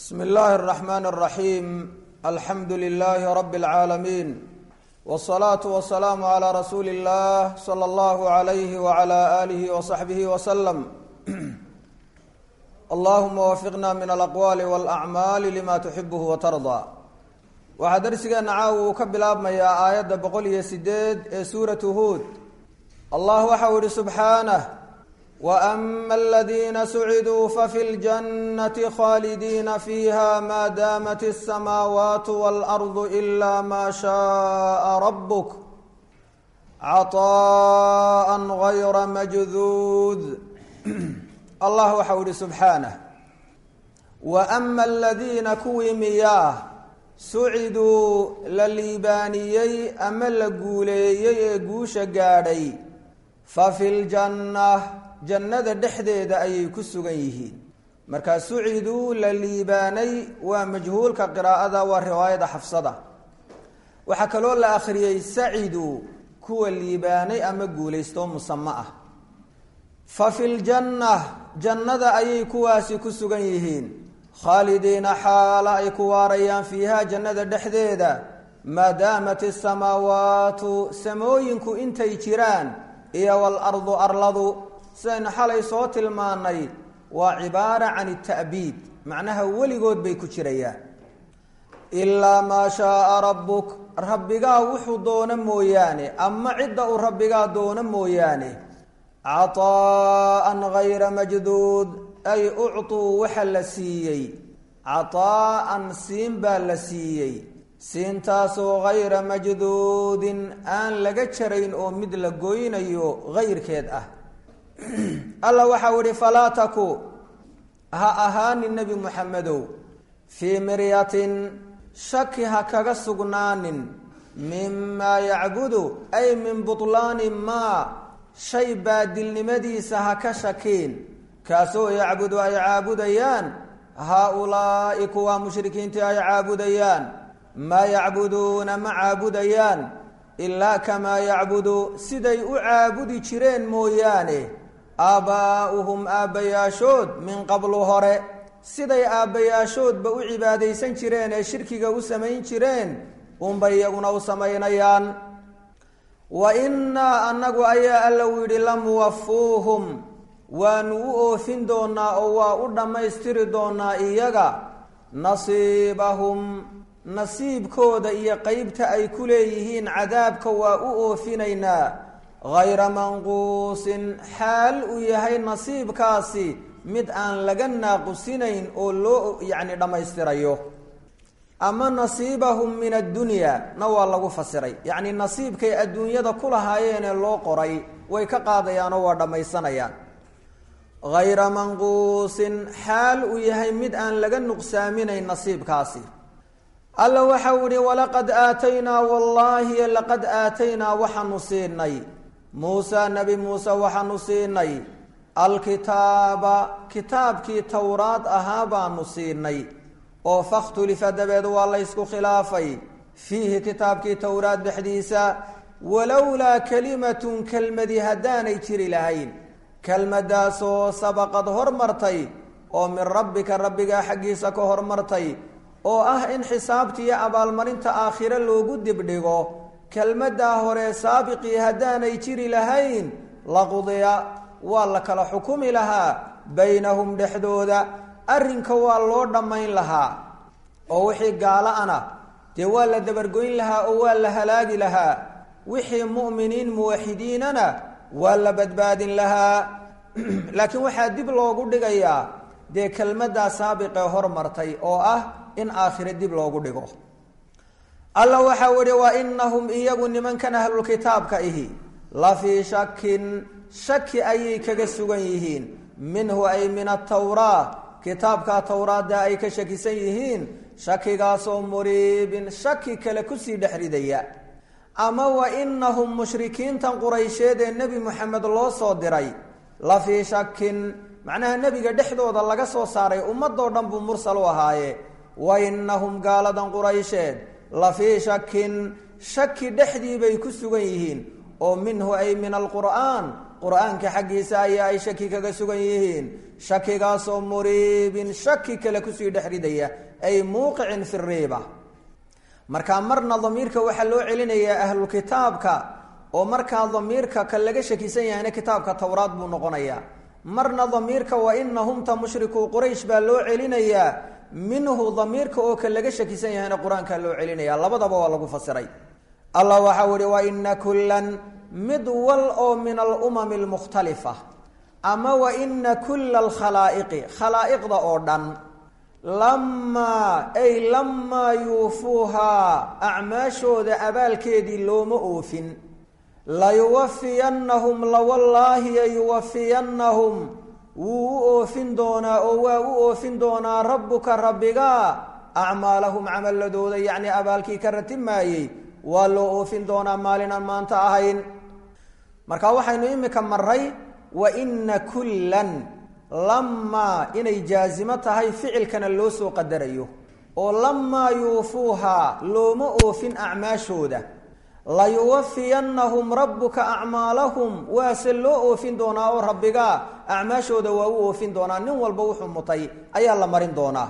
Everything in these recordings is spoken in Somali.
bsm اllahi الرحmn الرaحيm alxamdu لlh rb العaalمين والصlaaة والسlاam عlى rasuuli الlah slى اllah عlyh وعlى آlih وصaxbih وsلم allahuma wafiqna min alaqwaali wاlأcmaali lima tuxibh وtarضى waxaa darsigeena caawa uu ka bilaabmayaa aayadda boqol iyo sideed ee suuratu huod allah waxa uu yihi subxaanah وأma اladina suciduu fafi اljannati khaalidina fiiha ma daamat الsamaawaat wاlأrض إla ma shaءa rabuk caطaءa غayra majduud allah waxa uu yihi subxaanah وأma aladiina kuwii miyaa suciduu la liibaaniyey ama la guuleeyey ee guusha gaadhay fafi ljanna jannada dhexdeeda ayay ku sugan yihiin markaa suciduu la liibaanay waa majhuulka qiraa'ada waa riwaayada xafsada waxaa kaloo la akhriyey saciduu kuwa liibaanay ama guulaysto musamo ah fa fi ljanna jannada ayay kuwaasi ku sugan yihiin khaalidiina xaala ay ku waarayaan fiiha jannada dhexdeeda maadaamat isamaawaatu samooyinku intay jiraan iyo walardu arladu sidaynu xalay soo tilmaanay waa cibaara can ita'biid macnaha weligood bay ku jirayaan ilaa maa shaaa rabbuk rabbigaa wuxuu doono mooyaane ama cidda uu rabbigaa doono mooyaane caطaa'an gayra majduud ay ucطuu waxa la siiyey caطaa'an siin baa la siiyey siintaasoo gayra majduudin aan laga jarayn oo mid la goynayo gayrkeed ah alla waxau ihi falaa taku ha ahaanin nebi muxamedow fii miryatin shaki ha kaga sugnaanin mimaa yacbudu ay min buطlaani maa shay baadilnimadiisa ha ka shakiin kaasoo yacbudu ay caabudayaan haa-ulaa'i kuwa mushrikiintii ay caabudayaan maa yacbuduuna ma caabudayaan ilaa kamaa yacbudu siday u caabudi jireen mooyaane aabbaa'uhum aabbayaashood min qablu hore siday aabbayaashoodba u cibaadaysan jireen ee shirkiga u samayn jireen unbay iyaguna u samaynayaan wa innaa annagu ayaa alla u yidhi lamuwafuuhum waanu u oofin doonaa oo waa u dhammaystiri doonaa iyaga nasiibahum nasiibkooda iyo qeybta ay ku leeyihiin cadaabka waa u oofinaynaa hayra manquusin xaal uu yahay nasiibkaasi mid aan laga naaqusinayn oo loo yacni dhammaystirayo ama nasiibahum min addunya na waa lagu fasiray yacni nasiibkay adduunyada ku lahaayeenee loo qoray way ka qaadayaanoo waa dhammaysanayaan hayra manquusin xaal uu yahay mid aan laga nuqsaaminayn nasiibkaasi alla waxau ihi walaqad aataynaa wallaahi laqad aataynaa waxaanu siinay muusa nebi muuse waxaanu siinay alkitaaba kitaabkii towraad ahaa baanu siinay oo fakhtulifa dabeed waa laysku khilaafay fiihi kitaabkii towraad dhexdiisa walowlaa kalimatun kelmadi haddaanay jiri lahayn kelmadaasoo sabaqad hormartay oo min rabbika rabbigaa xaggiisa ka hormartay oo ah in xisaabta iyo abaalmarinta aakhire loogu dibdhigo kelmaddaa hore saabiqii haddaanay jiri lahayn laqudiya waa la kala xukumi lahaa baynahum dhexdooda arrinka waa loo dhammayn lahaa oo wixii gaalo ana dee waa la dabargoyn lahaa oo waa la halaagi lahaa wixii mu'miniin muwaxidiinana waa la badbaadin lahaa laakiin waxaa dib loogu dhigayaa dee kelmaddaa saabiqee hormartay oo ah in aakhire dib loogu dhigo alla waxau ihi wa inahum iyagu nimankan ahlulkitaabka ihi la fii shakin shaki ayay kaga sugan yihiin minhu ay min atawraa kitaabka towraadda ay ka shakisan yihiin shakigaasoo muriibin shaki kale kusii dhex ridaya ama wa inahum mushrikiintan quraysheed ee nebi moxamed loo soo diray la fii shakin macnaha nebiga dhexdooda laga soo saaray ummadoo dhan buu mursal u ahaaye wa inahum gaaladan quraysheed la fii shakin shaki dhexdii bay ku sugan yihiin oo minhu ay min alqur'aan qur-aanka xaggiisa ayaa ay shaki kaga sugan yihiin shakigaasoo muriibin shaki kale kusii dhex ridaya ay muuqicin fi riiba markaa marna damiirka waxaa loo celinayaa ahlulkitaabka oo markaa damiirka ka laga shakisan yahayna kitaabka towraad buu noqonayaa marna damiirka wa inahumta mushrikuu quraysh baa loo celinayaa minhu damiirka oo ka laga shakisan yahayna qur-aankaa loo celinaya labadaba waa lagu fasiray allah waxau ihi wa ina kullan mid wal oo min alumami almukhtalifa ama wa ina kula alkhalaa'iqi khalaa'iqda oo dhan lamaa ay lamaa yuufuuhaa acmaashooda abaalkeedii looma oofin layuwafiyannahum lawallaahi yayuwafiyannahum wuu u oofin doonaa oo waa u oofin doonaa rabbuka rabbiga acmaalahum camaladooda yacnii abaalkii ka ratimaayey waa loo oofin doonaa maalin aan maanta ahayn marka waxaynu imika maray wa ina kullan lamaa inay jaazimo tahay ficilkana loo soo qadarayo oo lamaa yuufuuhaa looma oofin acmaashooda layuwafiyannahum rabbuka acmaalahum waase loo oofin doonaa oo rabbiga acmaashooda waa u oofin doonaa nin walba wuxuu mutay ayaa la marin doonaa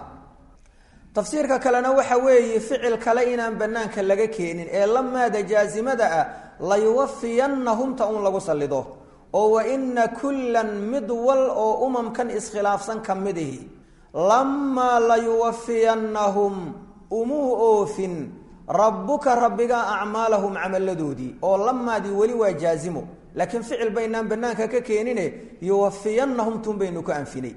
tafsiirka kalena waxa weeye ficil kale inaan banaanka laga keenin ee lamaada jaasimada ah layuwafiyannahumta un lagu sallido oo wa ina kullan mid wal oo umamkan iskhilaafsan ka mid ihi lamaa layuwafiyannahum umuu oofin rabbuka rabbiga acmaalahum camaladoodii oo lamaadii weli waa jaazimo laakiin ficil baynaan banaanka ka keenine yuwafiyannahum tun baynu ka anfinay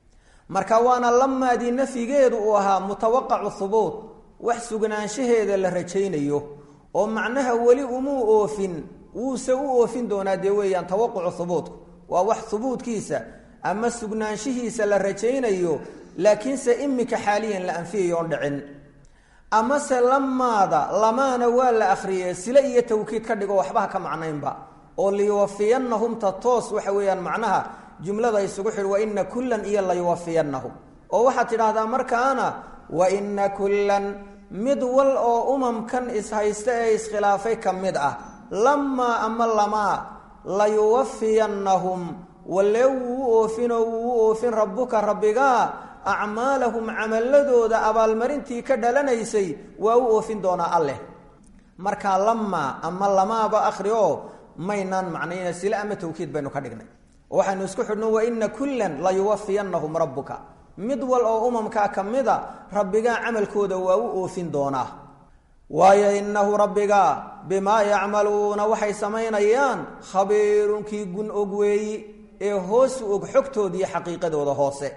marka waana lamaadii nafyigeedu uu ahaa mutawaqacu hubuut wax sugnaanshaheeda la rajaynayo oo macnaha weli umuu oofin wuuse u oofin doonaa dee weeyaan tawaqucu hubuutku waa wax hubuudkiisa ama sugnaanshihiisa la rajaynayo laakiinse imika xaaliyan la anfiyayo on dhicin amase lamaada lamaana waa la akhriyey sile iyo tawkiid ka dhigo waxbaha ka macnaynba oo liyuwafiyannahumta toos waxa weeyaan macnaha jumlada isugu xidh wa ina kullan iyo layuwafiyannahum oo waxaad tidhaahdaa markaana wa ina kullan mid wal oo umamkan ishaysta ee iskhilaafay ka mid ah lamaa ama lamaa layuwafiyannahum walee wuu u oofinoo wuu u oofin rabbuka rabbigaa acmaalahum camaladooda abaalmarintii ka dhalanaysay waa u oofin doonaa alleh markaa lamaa ama lamaaba akhri oo maynaan macnayna sile ama tawkiid baynu ka dhignay waxaynu isku xidhno wa ina kullan layuwafiyannahum rabbuka mid wal oo umamkaa ka mida rabbigaa camalkooda waa u oofin doonaa waayo innahu rabbiga bimaa yacmaluuna waxay samaynayaan khabiirunkii gun og weeyi ee hoosu og xogtooda iyo xaqiiqadooda hoose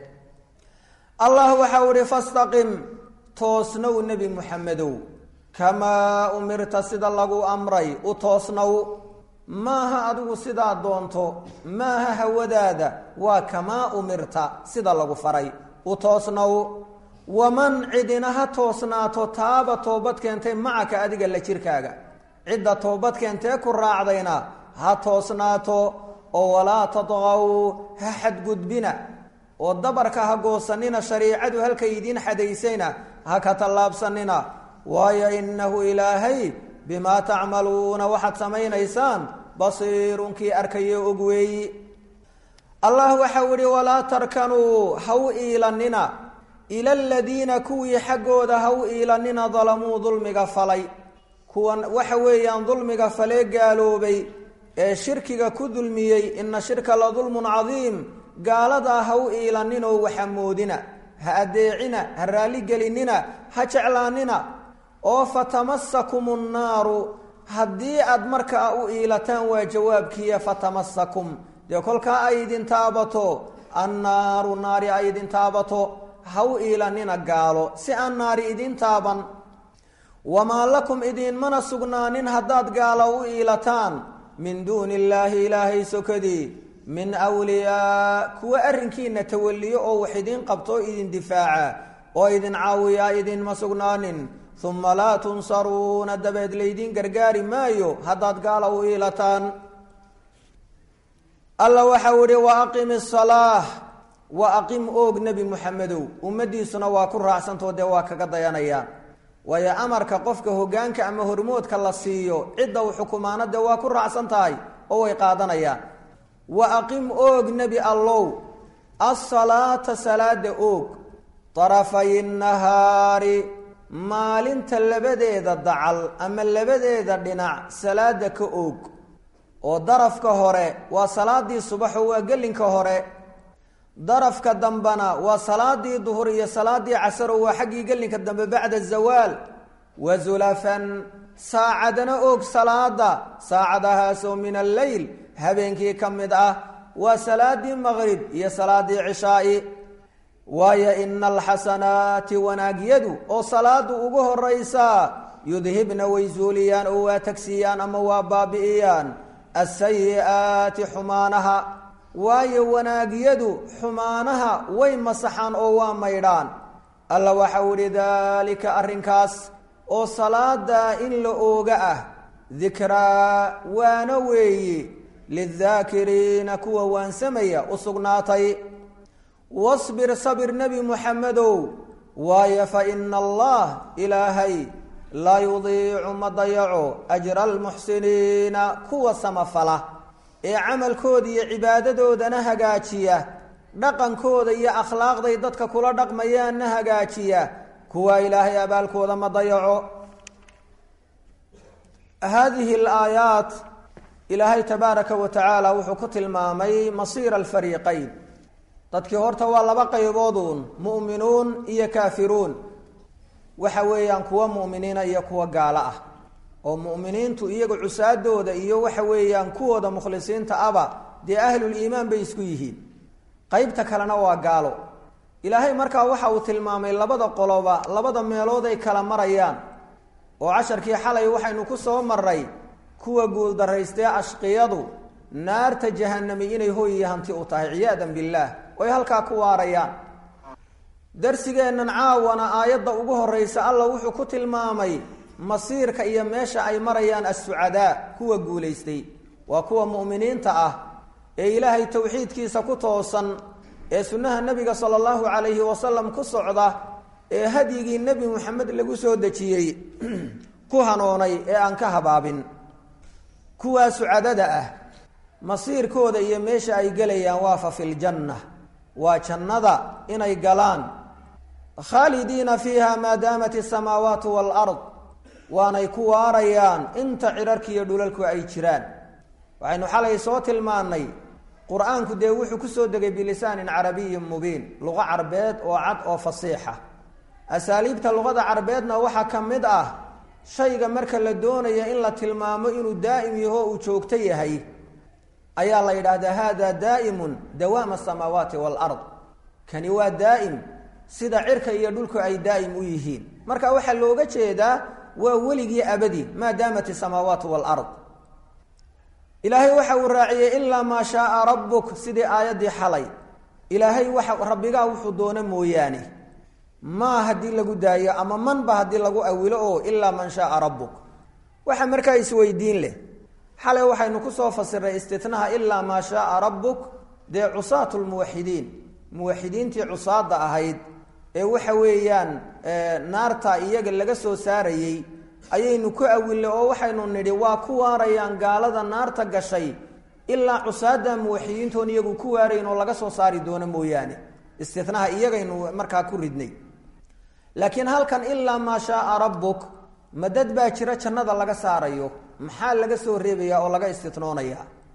allah waxau ihi fastaqim toosnow nebi muxamedow kamaa umirta sida lagu amray u toosnow maaha adigu sidaa doonto maaha hawadaada waa kamaa umirta sida lagu faray u toosnow waman cidina ha toosnaato taaba toobad keentay macaka adiga la jirkaaga cidda toobad keentee ku raacdayna ha toosnaato oo walaa tadqaw ha xadgudbina oo dabarka ha goosanina shariicadu halkay idiin xadaysayna ha ka tallaabsanina waayo innahu ilaahay bimaa tacmaluuna waxaad samaynaysaan basiirunkii arkayo og weeyi allah waxau ihi walaa tarkanuu ha u iilanina ila aladiina kuwii xaggooda ha u iilanina dalamuu dulmiga falay kuwan waxa weeyaan dulmiga falee gaaloobay ee shirkiga ku dulmiyey ina shirka la dulmun cadiim gaaladaa ha u iilaninoo waxamoodina ha adeecina ha raalligelinina ha jeclaanina oo fatamasakum nnaaru haddii aad markaa u iilataan waa jawaabkiiya fatamasakum dee kolkaa ay idin taabato annaaru naari ay idin taabato ha u iilanina gaalo si aan naari idin taaban wamaa lakum idiinmana sugnaanin haddaad gaalo u iilataan min duuni illaahi ilaahay sokadii min wliyaa kuwa arrinkiina tawaliyo oo wax idiin qabto oo idin difaaca oo idin caawiyaa idinma sugnaanin uma laa tunsaruuna dabeed laydiin gargaari maayo haddaad gaala u iilataan alla waxau ihi wa aqimi salaah wa aqim oog nebi muxamedow ummadiisuna waa ku raacsantao dee waa kaga dayanayaan waayo amarka qofka hogaanka ama hormoodka la siiyo cidda uu xukumaano dee waa ku raacsan tahay oo way qaadanayaan wa aqim oog nebi allow asalaata salaada oog darafay nahaari maalinta labadeeda dacal ama labadeeda dhinac salaada ka oog oo darafka hore waa salaadii subaxo waa gelinka hore darafka dambena waa salaadii duhur iyo salaadii casaro waa xaggii gelinka dambe bacda zawaal wa zulafan saacadana oog salaada saacadahaasoo min alleyl habeenkii ka mid ah waa salaadii maqrib iyo salaadii cishaai waayo ina alxasanaati wanaagyadu oo salaadu ugu horaysaa yudhibna way zuuliyaan oo waa tagsiiyaan ama waa baabi'iyaan asayi'aati xumaanaha waayo wanaagyadu xumaanaha way masaxaan oo waa maydhaan alla waxau ihi daalika arrinkaas oo salaada in la ooga ah dikraa waana weeyi lidaakiriina kuwa waansamaya u sugnaatay wasbir sabir nebi muxamedow waayo fa ina allah ilaahay laa yudiicu ma dayaco ajra almuxsiniina kuwa samafala ee camalkooda iyo cibaadadoodana hagaajiya dhaqankooda iyo akhlaaqday dadka kula dhaqmayaanna hagaajiya kuwa ilaahay abaalkooda ma dayaco haadihi alaayaat ilaahay tabaaraka wa tacaala wuxuu ku tilmaamay masiira alfariiqayn dadkii horta waa laba qaybooduun mu'minuun iyo kaafiruun waxa weeyaan kuwa mu'miniina iyo kuwa gaalo ah oo mu'miniintu iyaga cusaadooda iyo waxa weeyaan kuwooda mukhlisiinta aba dee ahluliimaan bay isku yihiin qeybta kalena waa gaalo ilaahay markaa waxa uu tilmaamay labada qoloba labada meelood ay kala marayaan oo casharkii xalay waxaynu ku soo maray kuwa guuldaraystee ashqiyadu naarta jahanami inay hoy iyo hanti u tahay ciyaadan billaah oy halkaa ku waarayaan darsigeennan caawana aayadda ugu horraysa alla wuxuu ku tilmaamay masiirka iyo meesha ay marayaan assucadaa kuwa guulaystay waa kuwa mu'miniinta ah ee ilaahay towxiidkiisa ku toosan ee sunnaha nebiga sala allahu calayhi wasalam ku socda ee hadyigii nebi moxamed lagu soo dejiyey ku hanoonay ee aan ka habaabin kuwaa sucadada ah masiirkooda iyo meesha ay gelayaan waa fa fi ljanna waa jannada inay galaan khaalidiina fiiha maa daamat asamaawaatu waalard waanay ku waarayaan inta cirarkiiyo dhulalku ay jiraan waxaynu xalay soo tilmaannay qur-aanku dee wuxuu kusoo degay bilisaanin carabiyin mubiin luqo carbeed oo cad oo fasiixa asaaliibta luqada carbeedna waxaa ka mid ah shayga marka la doonaya in la tilmaamo inuu daa'im yaho uu joogto yahay ayaa la yidhaahdaa hada daa'imun dawaama asamaawaati waalard kani waa daa'im sida cirka iyo dhulku ay daa'im u yihiin marka waxaa looga jeedaa waa weligii abadi maa daamat isamaawaatu waalard ilaahay waxa uu raaciyey ilaa maa shaaa rabbuk sidii aayaddii xalay ilaahay waxa rabbigaa wuxuu doono mooyaane maa haddii lagu daayo ama manba haddii lagu awilo oo ilaa man shaaa rabbuk waxa markaa isweydiin leh xalay waxaynu kusoo fasiray istitnaha ilaa maa shaaa rabbuk dee cusaatu lmuwaxidiin muwaxidiintii cusaada ahayd ee waxa weeyaan naarta iyaga laga soo saarayey ayaynu ku awille oo waxaynu nidhi waa ku waarayaan gaalada naarta gashay ilaa cusaada muwaxidiintoon iyagu ku waarayn oo laga soo saari doono mooyaane istinaha iyagaynu markaa ku ridnay laakiin halkan ilaa maa shaaa rabbuk madad baa jira jannada laga saarayo maxaa laga soo reebaya oo laga istinoonaya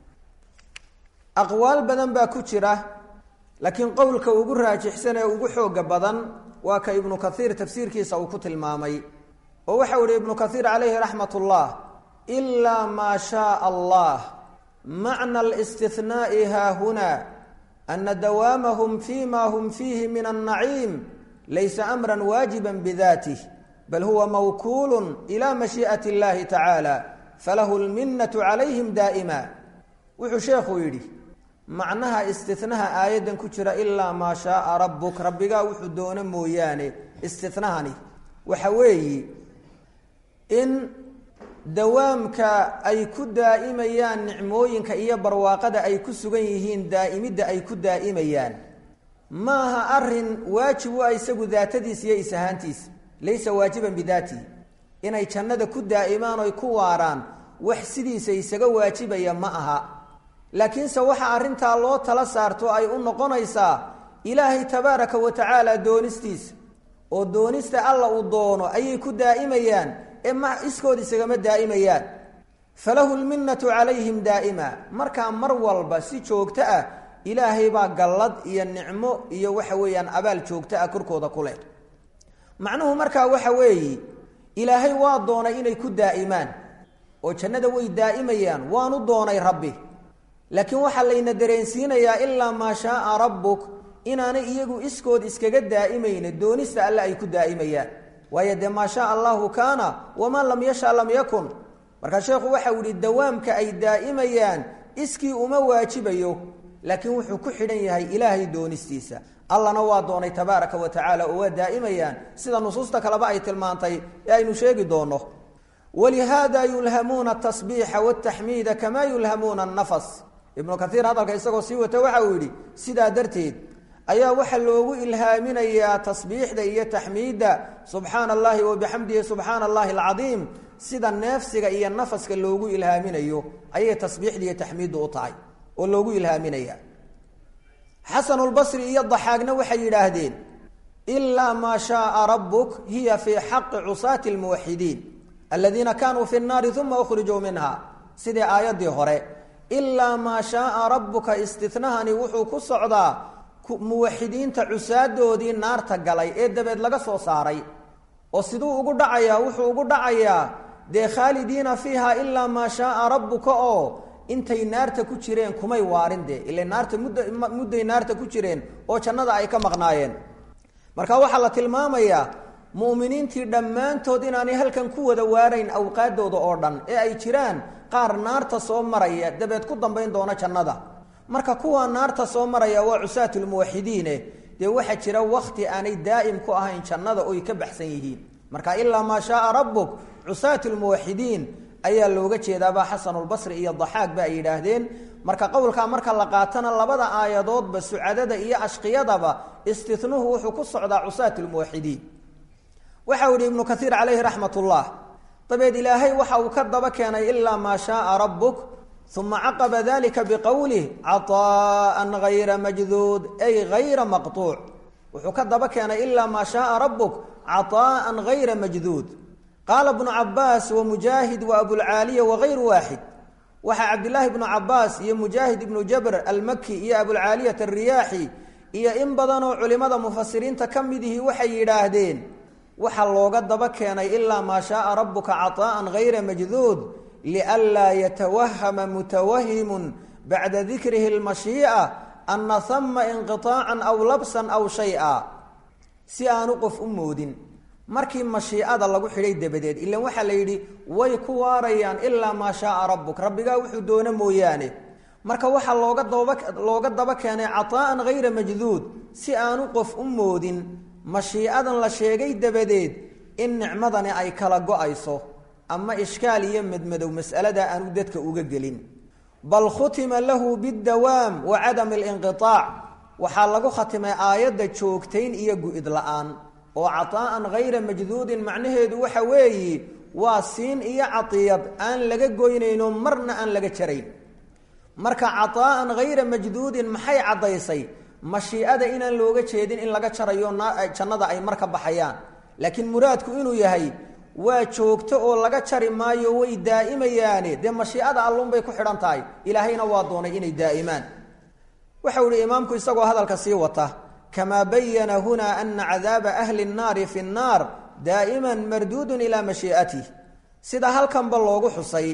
aqwaal badan baa ku jira laakiin qowlka ugu raajixsan ee ugu xooga badan waa ka ibnu kaiir tafsiirkiisa uu ku tilmaamay oo waxau ihi ibnu kaiir calayhi raxmat ullah ilaa maa shaaa allah macna alistinaai haahuna ana dawaamahum fima hum fiihi min annaciim laysa amra waajiba bidatih bal huwa mawkuulu ila mashii'ati اllahi tacaala falahu lminatu calayhim daa'ima wuxuu sheekhuu yidhi macnaha istinaha aayaddan ku jira ilaa maa shaaa rabbuk rabbigaa wuxuu doono mooyaane istinahani waxa weeyi in dawaamka ay ku daa'imayaan nicmooyinka iyo barwaaqada ay ku sugan yihiin daa'imidda ay ku daa'imayaan maaha arin waajib u ah isagu daatadiisa iyo isahaantiisa laysa waajiban bidaatihi inay jannada ku daa'imaan oy ku waaraan wax sidiisa isaga waajibaya ma aha laakiinse waxa arrintaa loo tala saarto ay u noqonaysaa ilaahay tabaaraka wa tacaala doonistiisa oo doonista alla uu doono ayay ku daa'imayaan ee ma iskood isagama daa'imayaan falahu lminnatu calayhim daa'ima markaa mar walba si joogto ah ilaahay baa gallad iyo nicmo iyo waxa weeyaan abaal joogto ah korkooda ku leh macnuhu markaa waxa weeye ilaahay waa doonay inay ku daa'imaan oo jannada way daa'imayaan waanu doonay rabbi laakiin waxaa layna dareensiinayaa ilaa maa shaaa rabbuk inaanay iyagu iskood iskaga daa'imayna doonista alle ay ku daa'imayaan waayo dee maa shaa allahu kaana wamaa lam yasha lam yakun markaa sheekhu waxau yihi dawaamka ay daa'imayaan iskii uma waajibayo laakiin wuxuu ku xidhan yahay ilaahay doonistiisa allana waa doonay tabaaraka wa tacaala oo waa daa'imayaan sida nusuusta kaleba ay tilmaantay ee aynu sheegi doonno walihaada yulhamuuna atasbiixa wataxmiida kamaa yulhamuuna annafas ibnu kaiir hadalka isagoo sii wata waxa uu yidhi sidaa darteed ayaa waxaa loogu ilhaaminayaa tasbiixda iyo taxmiidda subxaana allahi wabixamdihi subxaana allahi alcadiim sida neefsiga iyo nafaska loogu ilhaaminayo ayay tasbiixda iyo taxmiiddu u tahay oo loogu ilhaaminaya xasanulbasri iyo daxaagna waxay yidhaahdeen ilaa maa shaaa rabbuk hiya fii xaqi cusaati lmuwaxidiin aladiina kaanuu fi nnaari uma ukhrijuu minha sidii aayaddii hore ilaa maa shaaa rabbuka istinahani wuxuu ku socdaa muwaxidiinta cusaadoodii naarta galay ee dabeed laga soo saaray oo siduu ugu dhacayaa wuxuu ugu dhacayaa dee khaalidiina fiiha ilaa maa shaaa rabbuka oo intay naarta ku jireen kumay waarin dee ila naarta mudda mudday naarta ku jireen oo jannada ay ka maqnaayeen marka waxaa la tilmaamayaa mu'miniintii dhammaantood inaanay halkan ku wada waarayn awqaadooda oo dhan ee ay jiraan qaar naarta soo maraya dabeed ku dambayn doona jannada marka kuwa naarta soo maraya waa cusaatulmuwaxidiine dee waxaa jira wakti aanay daa'im ku ahayn jannada oy ka baxsan yihiin marka ilaa maa shaaa rabbuk cusaatulmuwaxidiin ayaa looga jeedaabaa xasanulbasri iyo daxaag ba ay yidhaahdeen marka qowlkaa marka la qaatana labada aayadoodba sucadada iyo ashqiyadaba istinuhu wuxuu ku socdaa cusaatulmuwaxidiin waxa uu yihi ibnu kaiir calayhi raxmat ullah dabeed ilaahay waxa uu ka daba keenay ilaa maa shaaa rabbuk uma caqaba dalika biqowlih caطaءa gayra majduud ay gayra maqطuuc wuxuu ka daba keenay ilaa maa shaaa rabuk caطaءa gayra majduud qaala bnu cabaas wamujaahid wa abulcaaliya wagayru waaxid waxaa cabdilaahi bnu cabaas iyo mujaahid ibnu jabr almaki iyo abulcaaliyat alriyaaxi iyo in badanoo culimada mufasiriinta ka mid ihi waxay yidhaahdeen waxaa looga daba keenay ilaa maa shaaa rabuka caطaءa gayra majduud lianlaa yatawahama mutawahimun bacda dikrihi اlmashii'a ana hama inqiطaacan aw labsan aw shay'a si aanu qof u moodin markii mashiicada lagu xidhay dabadeed ilan waxaa la yidhi way ku waarayaan ilaa maa shaaa rabbuk rabbigaa wuxuu doono mooyaane marka waxaa looga daba looga daba keenay caطaa'an gayra majduud si aanu qof u moodin mashiicadan la sheegay dabadeed in nicmadani ay kala go-ayso ama ishkaal iyo medmadow mas'alada aanu dadka uga gelin bal khutima lahu bidawaam wa cadami alinqiaac waxaa lagu khatimay aayadda joogtayn iyo gu-id la-aan oo caطaa'an gayra majduudin macnaheedu waxa weeyi waa siin iyo cadiyad aan laga goynayno marna aan laga jarayn marka caطaa'an gayra majduudin maxay caddaysay mashiicada inaan looga jeedin in laga jarayo jannada ay mar ka baxayaan laakiin muraadku inuu yahay waa joogto oo laga jari maayo way daa'imayaane dee mashiicada allunbay ku xidhan tahay ilaahayna waa doonay inay daa'imaan waxau ihi imaamku isagoo hadalka sii wata kamaa bayana hunaa ana cadaaba ahli nnaari fi nnaar daa'iman marduudun ilaa mashii'atih sida halkanba loogu xusay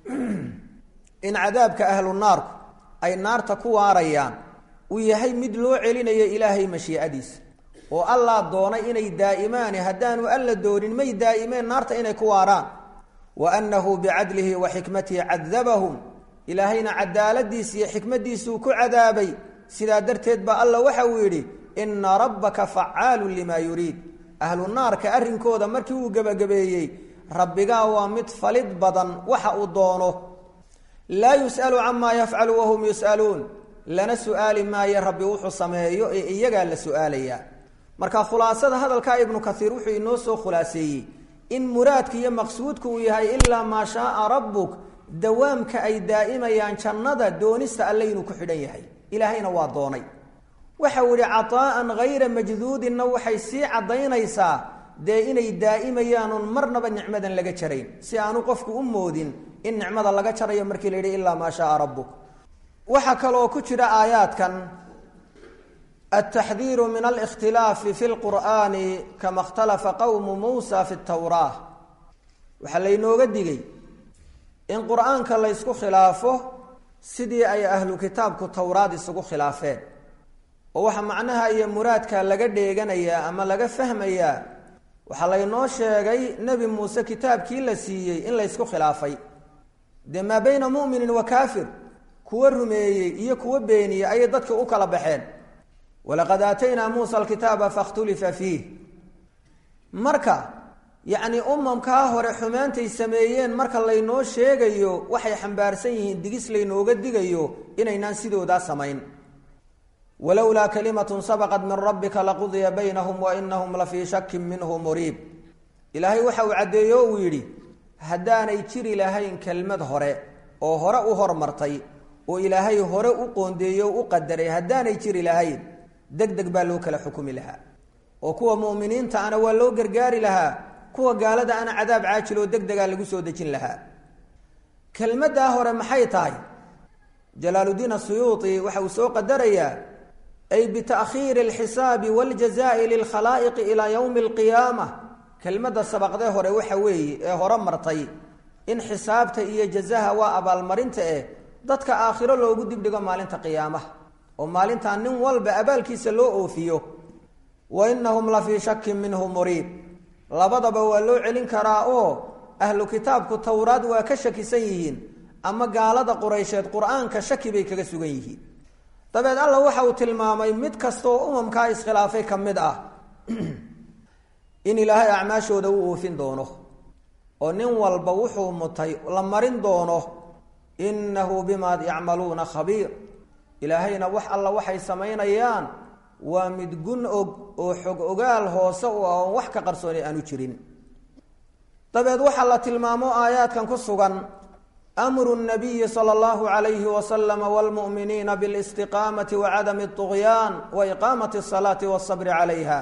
in cadaabka ahlu naarku ay naarta ku waarayaan uu yahay mid loo celinayo ilaahay mashiicadiisa oo allah doonay inay daa'imaani haddaanu alla doonin may daa'imeen naarta inay ku waaraan wa annahu bicadlihi wa xikmatihi cadabahum ilaahayna cadaaladiisa iyo xikmaddiisuu ku cadaabay sidaa darteed ba alla waxa uu yidhi ina rabbaka facaalun limaa yuriid ahlu naarka arrinkooda markii uu gebagabeeyey rabbigaa waa mid falid badan waxa uu doono laa yus'alu camaa yafcalu wahum yus'aluun lana su'aali maayo rabbi wuxuu sameeyo ee iyagaa la su'aalayaa marka khulaasada hadalkaa ibnu kaiir wuxuu inoo soo khulaaseeyey in muraadka iyo maqsuudku uu yahay ilaa maa shaaa rabbuk dawaamka ay daa'imayaan jannada doonista alle inuu ku xidhan yahay ilaahayna waa doonay waxau yihi cataa'an hayra majduudinna waxay sii caddaynaysaa dee inay daa'imayaan oon marnaba nicmadan laga jarayn si aanu qofku u moodin in nicmada laga jarayo markii la yidhi ilaa maa shaaa rabbuk waxaa kaloo ku jira aayaadkan altaxdiiru min alikhtilaafi fi lqur'aani kama ikhtalafa qowmu muusa fi tawraa waxaa laynooga digay in qur-aanka laysku khilaafo sidii ay ahlu kitaabku towraad isugu khilaafeen oo waxa macnaha iyo muraadka laga dheeganayaa ama laga fahmayaa waxaa laynoo sheegay nebi muuse kitaabkii la siiyey in laysku khilaafay dee maa bayna mu'minin wa kaafir kuwa rumeeyey iyo kuwa beeniyey ayay dadka u kala baxeen walaqad aataynaa muusa alkitaaba fakhtulifa fiih marka yacni umamkaa hore xumaantay sameeyeen marka laynoo sheegayo waxay xambaarsan yihiin digis laynooga digayo inaynaan sidoodaa samayn walowlaa kalimatun sabaqat min rabbika laqudiya baynahum wa inahum la fii shakin minhu muriib ilaahay waxa uu caddeeyo uu yidhi haddaanay jiri lahayn kelmad hore oo hore u hormartay oo ilaahay hore u qoondeeyo o u qadaray haddaanay jiri lahayn deg deg baa loo kala xukumi lahaa oo kuwa mu'miniinta ana waa loo gargaari lahaa kuwa gaalada ana cadaab caajiloo deg degaa lagu soo dejin lahaa kelmaddaa hore maxay tahay jalaaluddiin asuyuuti waxa uu soo qadarayaa ay bita'khiiri alxisaabi waljazaa'i lilkhalaa'iqi ilaa yowmi alqiyaama kelmadda sabaqdee hore waxa weeye ee hore martay in xisaabta iyo jazaha waa abaalmarinta eh dadka aakhiro loogu dibdhigo maalinta qiyaamaha oo maalintaa nin walba abaalkiisa loo oofiyo wa inahum la fii shakin minhu muriib labadaba waa loo celin karaa oo ahlu kitaabku towraad waa ka shakisan yihiin ama gaalada quraysheed qur-aanka shaki bay kaga sugan yihiin dabeed alla waxa uu tilmaamay mid kastaoo umamkaa iskhilaafay ka mid ah in ilaahay acmaashooda u oofin doono oo nin walba wuxuu mutay la marin doono innahu bimaa yacmaluuna khabiir ilaahayna wax alla waxay samaynayaan waa mid gun og oo xog ogaal hoose u ah oon wax ka qarsooni aanu jirin dabeed waxaa la tilmaamo aayaadkan ku sugan amru nabiyi sala allahu calayhi wasalama waalmu'miniina bilistiqaamati wa cadami اطugyaan wa iqaamati asalaati waasabri calayha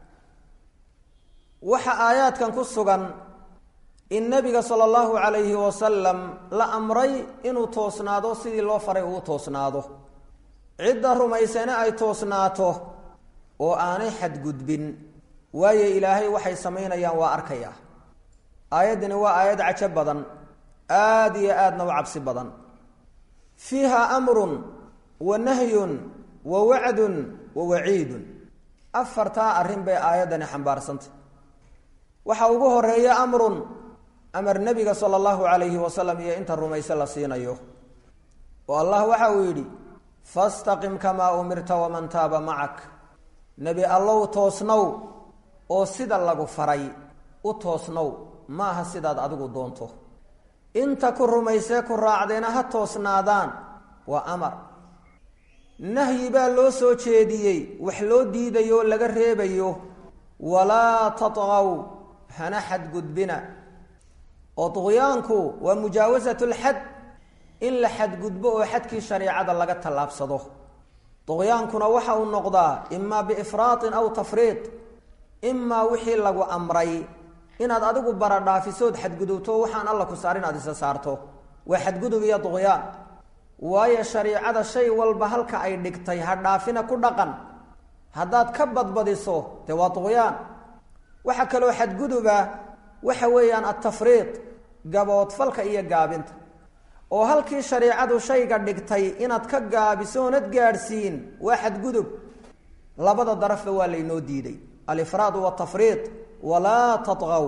waxa aayaadkan ku sugan in nabiga sala allahu calayhi wasalam la amray inuu toosnaado sidii loo faray uu toosnaado cidda rumaysane ay toosnaato oo aanay xadgudbin waayo ilaahay waxay samaynayaan waa arkaya aayaddani waa aayad cajo badan aada iyo aadna u cabsi badan fiiha amrun wa nahyun wa wacdun wa waciidun afartaa arrin bay aayaddani xambaarsantay waxaa ugu horeeya amrun amar nebiga sala allahu calayhi wasalam iyo inta rumayse la siinayo oo allah waxa uu yidhi fastaqim kamaa umirta waman taaba macak nebi allow toosnow oo sida lagu faray u toosnow maaha sidaad adigu doonto inta ku rumaysee ku raacdeena ha toosnaadaan waa amar nahyi baa loo soo jeediyey wax loo diidayo oo laga reebayo walaa tatqaw hana xadgudbina oo duqyaanku waa mujaawasat lxad in la xadgudbo oo xadkii shareicada laga tallaabsado duqyaankuna waxa uu noqdaa imaa biifraatin aw tafriid imaa wixii lagu amray inaad adigu baradhaafisood xadgudubto waxaan alla ku saar inaad isa saarto waa xadgudub iyo duqyaan waayo shariicada shay walba halka ay dhigtay ha dhaafina ku dhaqan haddaad ka badbadiso dee waa duqyaan waxaa kaloo xadguduba waxa weeyaan altafriid gaboodfalka iyo gaabinta oo halkii shariicadu shayga dhigtay inaad ka gaabiso oonad gaadhsiin waa xadgudub labada darafba waa laynoo diiday alifraad watafriid walaa tatqaw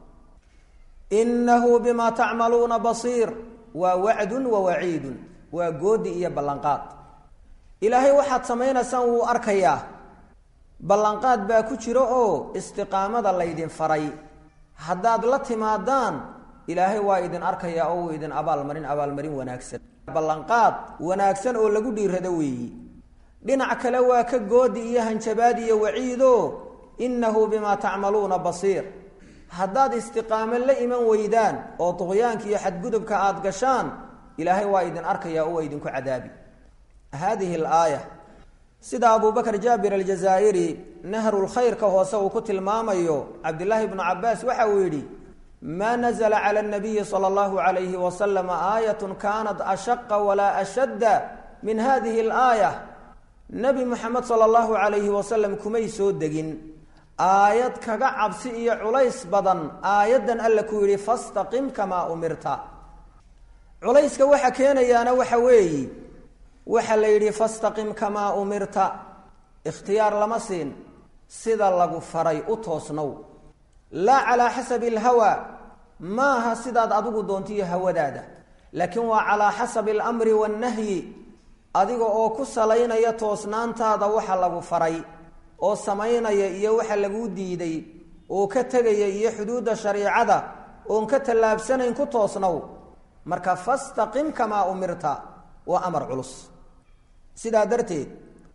inahu bimaa tacmaluuna basiir waa wacdun wa waciidun waa goodi iyo ballanqaad ilaahay waxaad samaynaysaan wuu arkayaa ballanqaad baa ku jiro oo istiqaamada laydin faray haddaad la timaadaan ilaahay waa idin arkayaa oo wuu idin abaalmarin abaalmarin wanaagsan ballanqaad wanaagsan oo lagu dhiirado weeyi dhinac kale waa ka goodi iyo hanjabaad iyo waciido innahu bimaa tacmaluuna basiir haddaad istiqaamo la iman weydaan oo duqyaanka iyo xadgudubka aada gashaan ilaahay waa idin arkayaa oo waa idinku cadaabi haadihi alaaya sida abubakr jaabir aljazaa'iri nahrulkhayrka hoose uu ku tilmaamayo cabdillaahi bnu cabaas waxa uu yidhi maa nazla cala اnabiyi salى اllahu alayhi wasalam aayat kanat ashaqa walaa ashadda min hadihi اlaaya nebi moxamed sala allahu calayhi wasalam kumay soo degin aayad kaga cabsi iyo culays badan aayaddan alla ku yidhi fastaqim kamaa umirta culayska waxa keenayaana waxa weeyi waxa la yidhi fastaqim kamaa umirta ikhtiyaar lama siin sida lagu faray u toosnow laa calaa xasabi alhawa maaha sidaad adigu doontiyo hawadaada laakiin waa calaa xasabi alamri waannahyi adiga oo ku salaynaya toosnaantaada waxa lagu faray oo samaynaya iyo waxa laguu diiday oo ka tegaya iyo xuduudda shariicada oon ka tallaabsanayn ku toosnow marka fastaqim kamaa umirta waa amar culus sidaa darteed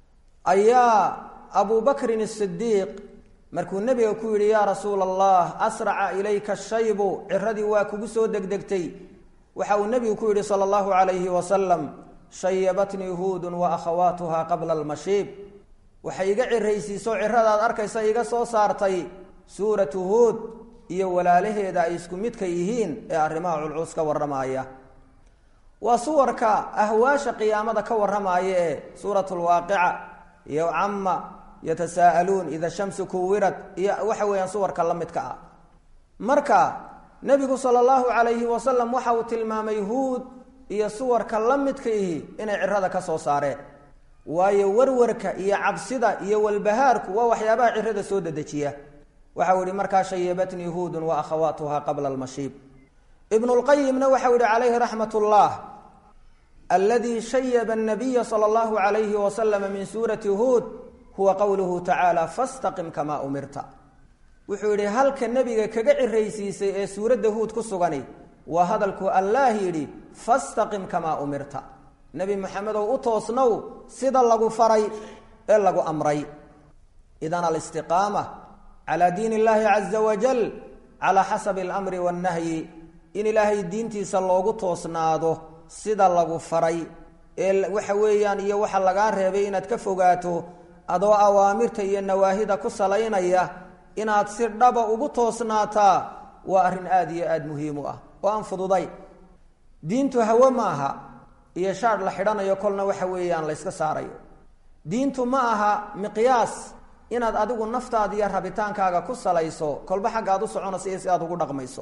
ayaa abu bakrin asidiiq markuu nebiga ku yidhi yaa rasuula allah asraca ilayka shaybu ciradii waa kugu soo degdegtay waxa uu nebigu ku yidhi sala allahu calayhi wasalam shayabatnii huudun wa akhawaatuha qabla almashiib waxay iga ciraysiiso ciradaad arkaysa iga soo saartay suuratu huud iyo walaalaheeda ay isku midka yihiin ee arrimaha culculus ka warramaaya waa suwarka ahwaasha qiyaamada ka warramaaya ee suurat lwaaqica iyo cama yatasaa'aluun ida shamsu kuwirad iyo waxa weeyaan suwarka la midka ah marka nebigu sala allahu calayhi wasalam waxa uu tilmaamay huud iyo suwarka la midka ihi inay cirada ka soo saareen waayo warwarka iyo cabsida iyo walbahaarku waa waxyaabaha cirada soo dedejiya waxau yihi markaa shayabatnii huudun wa akhawaatuha qabla almashiib ibnu lqayimna waxau yihi calayhi raxmat ullah aladii shayaba nabiya sala allahu calayhi wasalama min suurati huud huwa qowluhu tacaala fastaqim kamaa umirta wuxuu yihi halka nebiga kaga ciraysiisay ee suuradda huud ku sugani waa hadalku allaah yidhi fastaqim kamaa umirta nebi maxamedow u toosnow sida lagu faray ee lagu amray idan alistiqaama calaa diin illaahi caza wajal calaa xasabi alamri waannahyi in ilaahay diintiisa loogu toosnaado sida lagu faray ee waxa weeyaan iyo waxa lagaa reebay inaad ka fogaato adoo awaamirta iyo nawaahida ku salaynaya inaad si dhaba ugu toosnaataa waa arrin aada iyo aada muhiim u ah oo aan fududay diintu hawe ma aha iyo shaadh la xidhanayo kolna waxa weeyaan la yska saarayo diintu ma aha miqyaas inaad adigu naftaada iyo rabitaankaaga ku salayso kolba xagga aad u soconayso iyo si aad ugu dhaqmayso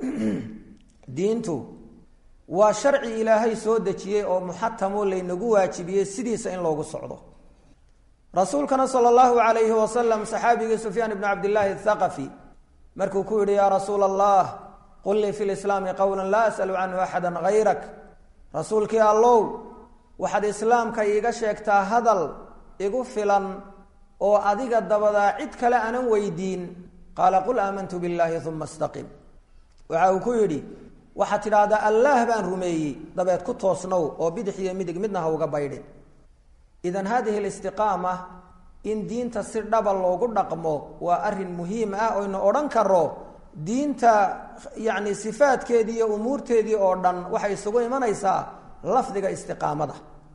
diintu waa sharci ilaahay soo dejiyey oo muxatamoo laynagu waajibiyey sidiisa in loogu socdo rasuulkana sala allahu calayhi wasalam saxaabigii sufyaan ibnu cabdillaahi athaqafi markuu ku yidhi yaa rasuula allah qul lii fi lislaami qowla laa as'alu canhu axada hayrak rasuulkii allow waxaad islaamka iiga sheegtaa hadal igu filan oo adiga dabadaa cid kale aanan weydiin qaala qul aamantu billaahi uma istaqim waxa uu ku yidhi waxaad tidhaahdaa allaah baan rumeeyey dabeed ku toosnow oo bidix iyo midig midna ha uga baydhin idan hadihi listiqaama in diinta si dhaba loogu dhaqmo waa arrin muhiim ah oynu odhan karo diinta yacni sifaadkeedii iyo umuurteedii oo dhan waxay isugu imanaysaa lafdiga istiqaamada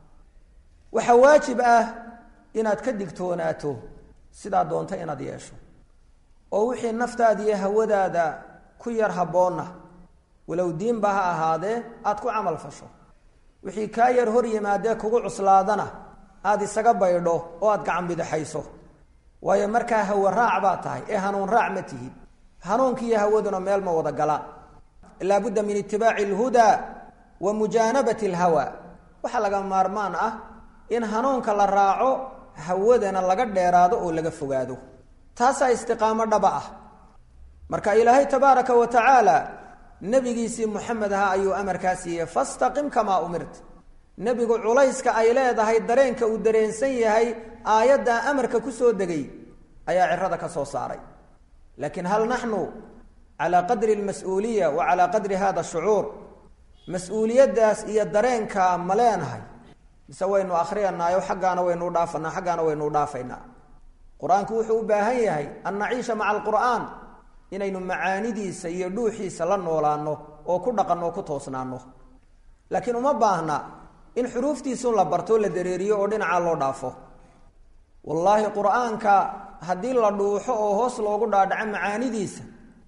waxaa waajib ah inaad ka digtoonaato sidaa doonta inaad yeesho oo wixii naftaada iyo hawadaada ku yar habboonna walow diinba ha ahaadee aada ku camal fasho wixii kaa yar hor yimaadee kugu cuslaadana aada isaga baydho oo aada gacan bidixayso waayo markaa hawa raac baa tahay ee hanuun raac ma tihid hanuunki iyo hawaduna meel ma wada galaan laabudda min itibaaci alhudaa wa mujaanabati alhawa waxaa laga maarmaan ah in hanuunka la raaco hawadana laga dheeraado oo laga fogaado taasaa istiqaamo dhaba ah marka ilaahay tabaaraka wa tacaala nebigiisii moxamed aha ayuu amarkaa siiyey fastaqim kamaa umirta nebigu culayska ay leedahay dareenka uu dareensan yahay aayaddaa amarka ku soo degay ayaa cirada ka soo saaray laakiin hal naxnu calaa qadri almas-uuliya wa calaa qadri hada shucuur mas-uuliyaddaas iyo dareenkaa ma leenahay mise waynu akhriyanayo xaggaana waynu dhaafanaa xaggaana waynu dhaafaynaa qur-aanku wuxuu u baahan yahay an naciisha maca alqur'aan inaynu macaanidiisa iyo dhuuxiisa la noolaano oo ku dhaqanno oo ku toosnaano laakiin uma baahna in xuruuftiisun la barto la dareeriyo oo dhinacaa loo dhaafo wallaahi qur-aanka haddii la dhuuxo oo hoos loogu dhaadhaco macaanidiisa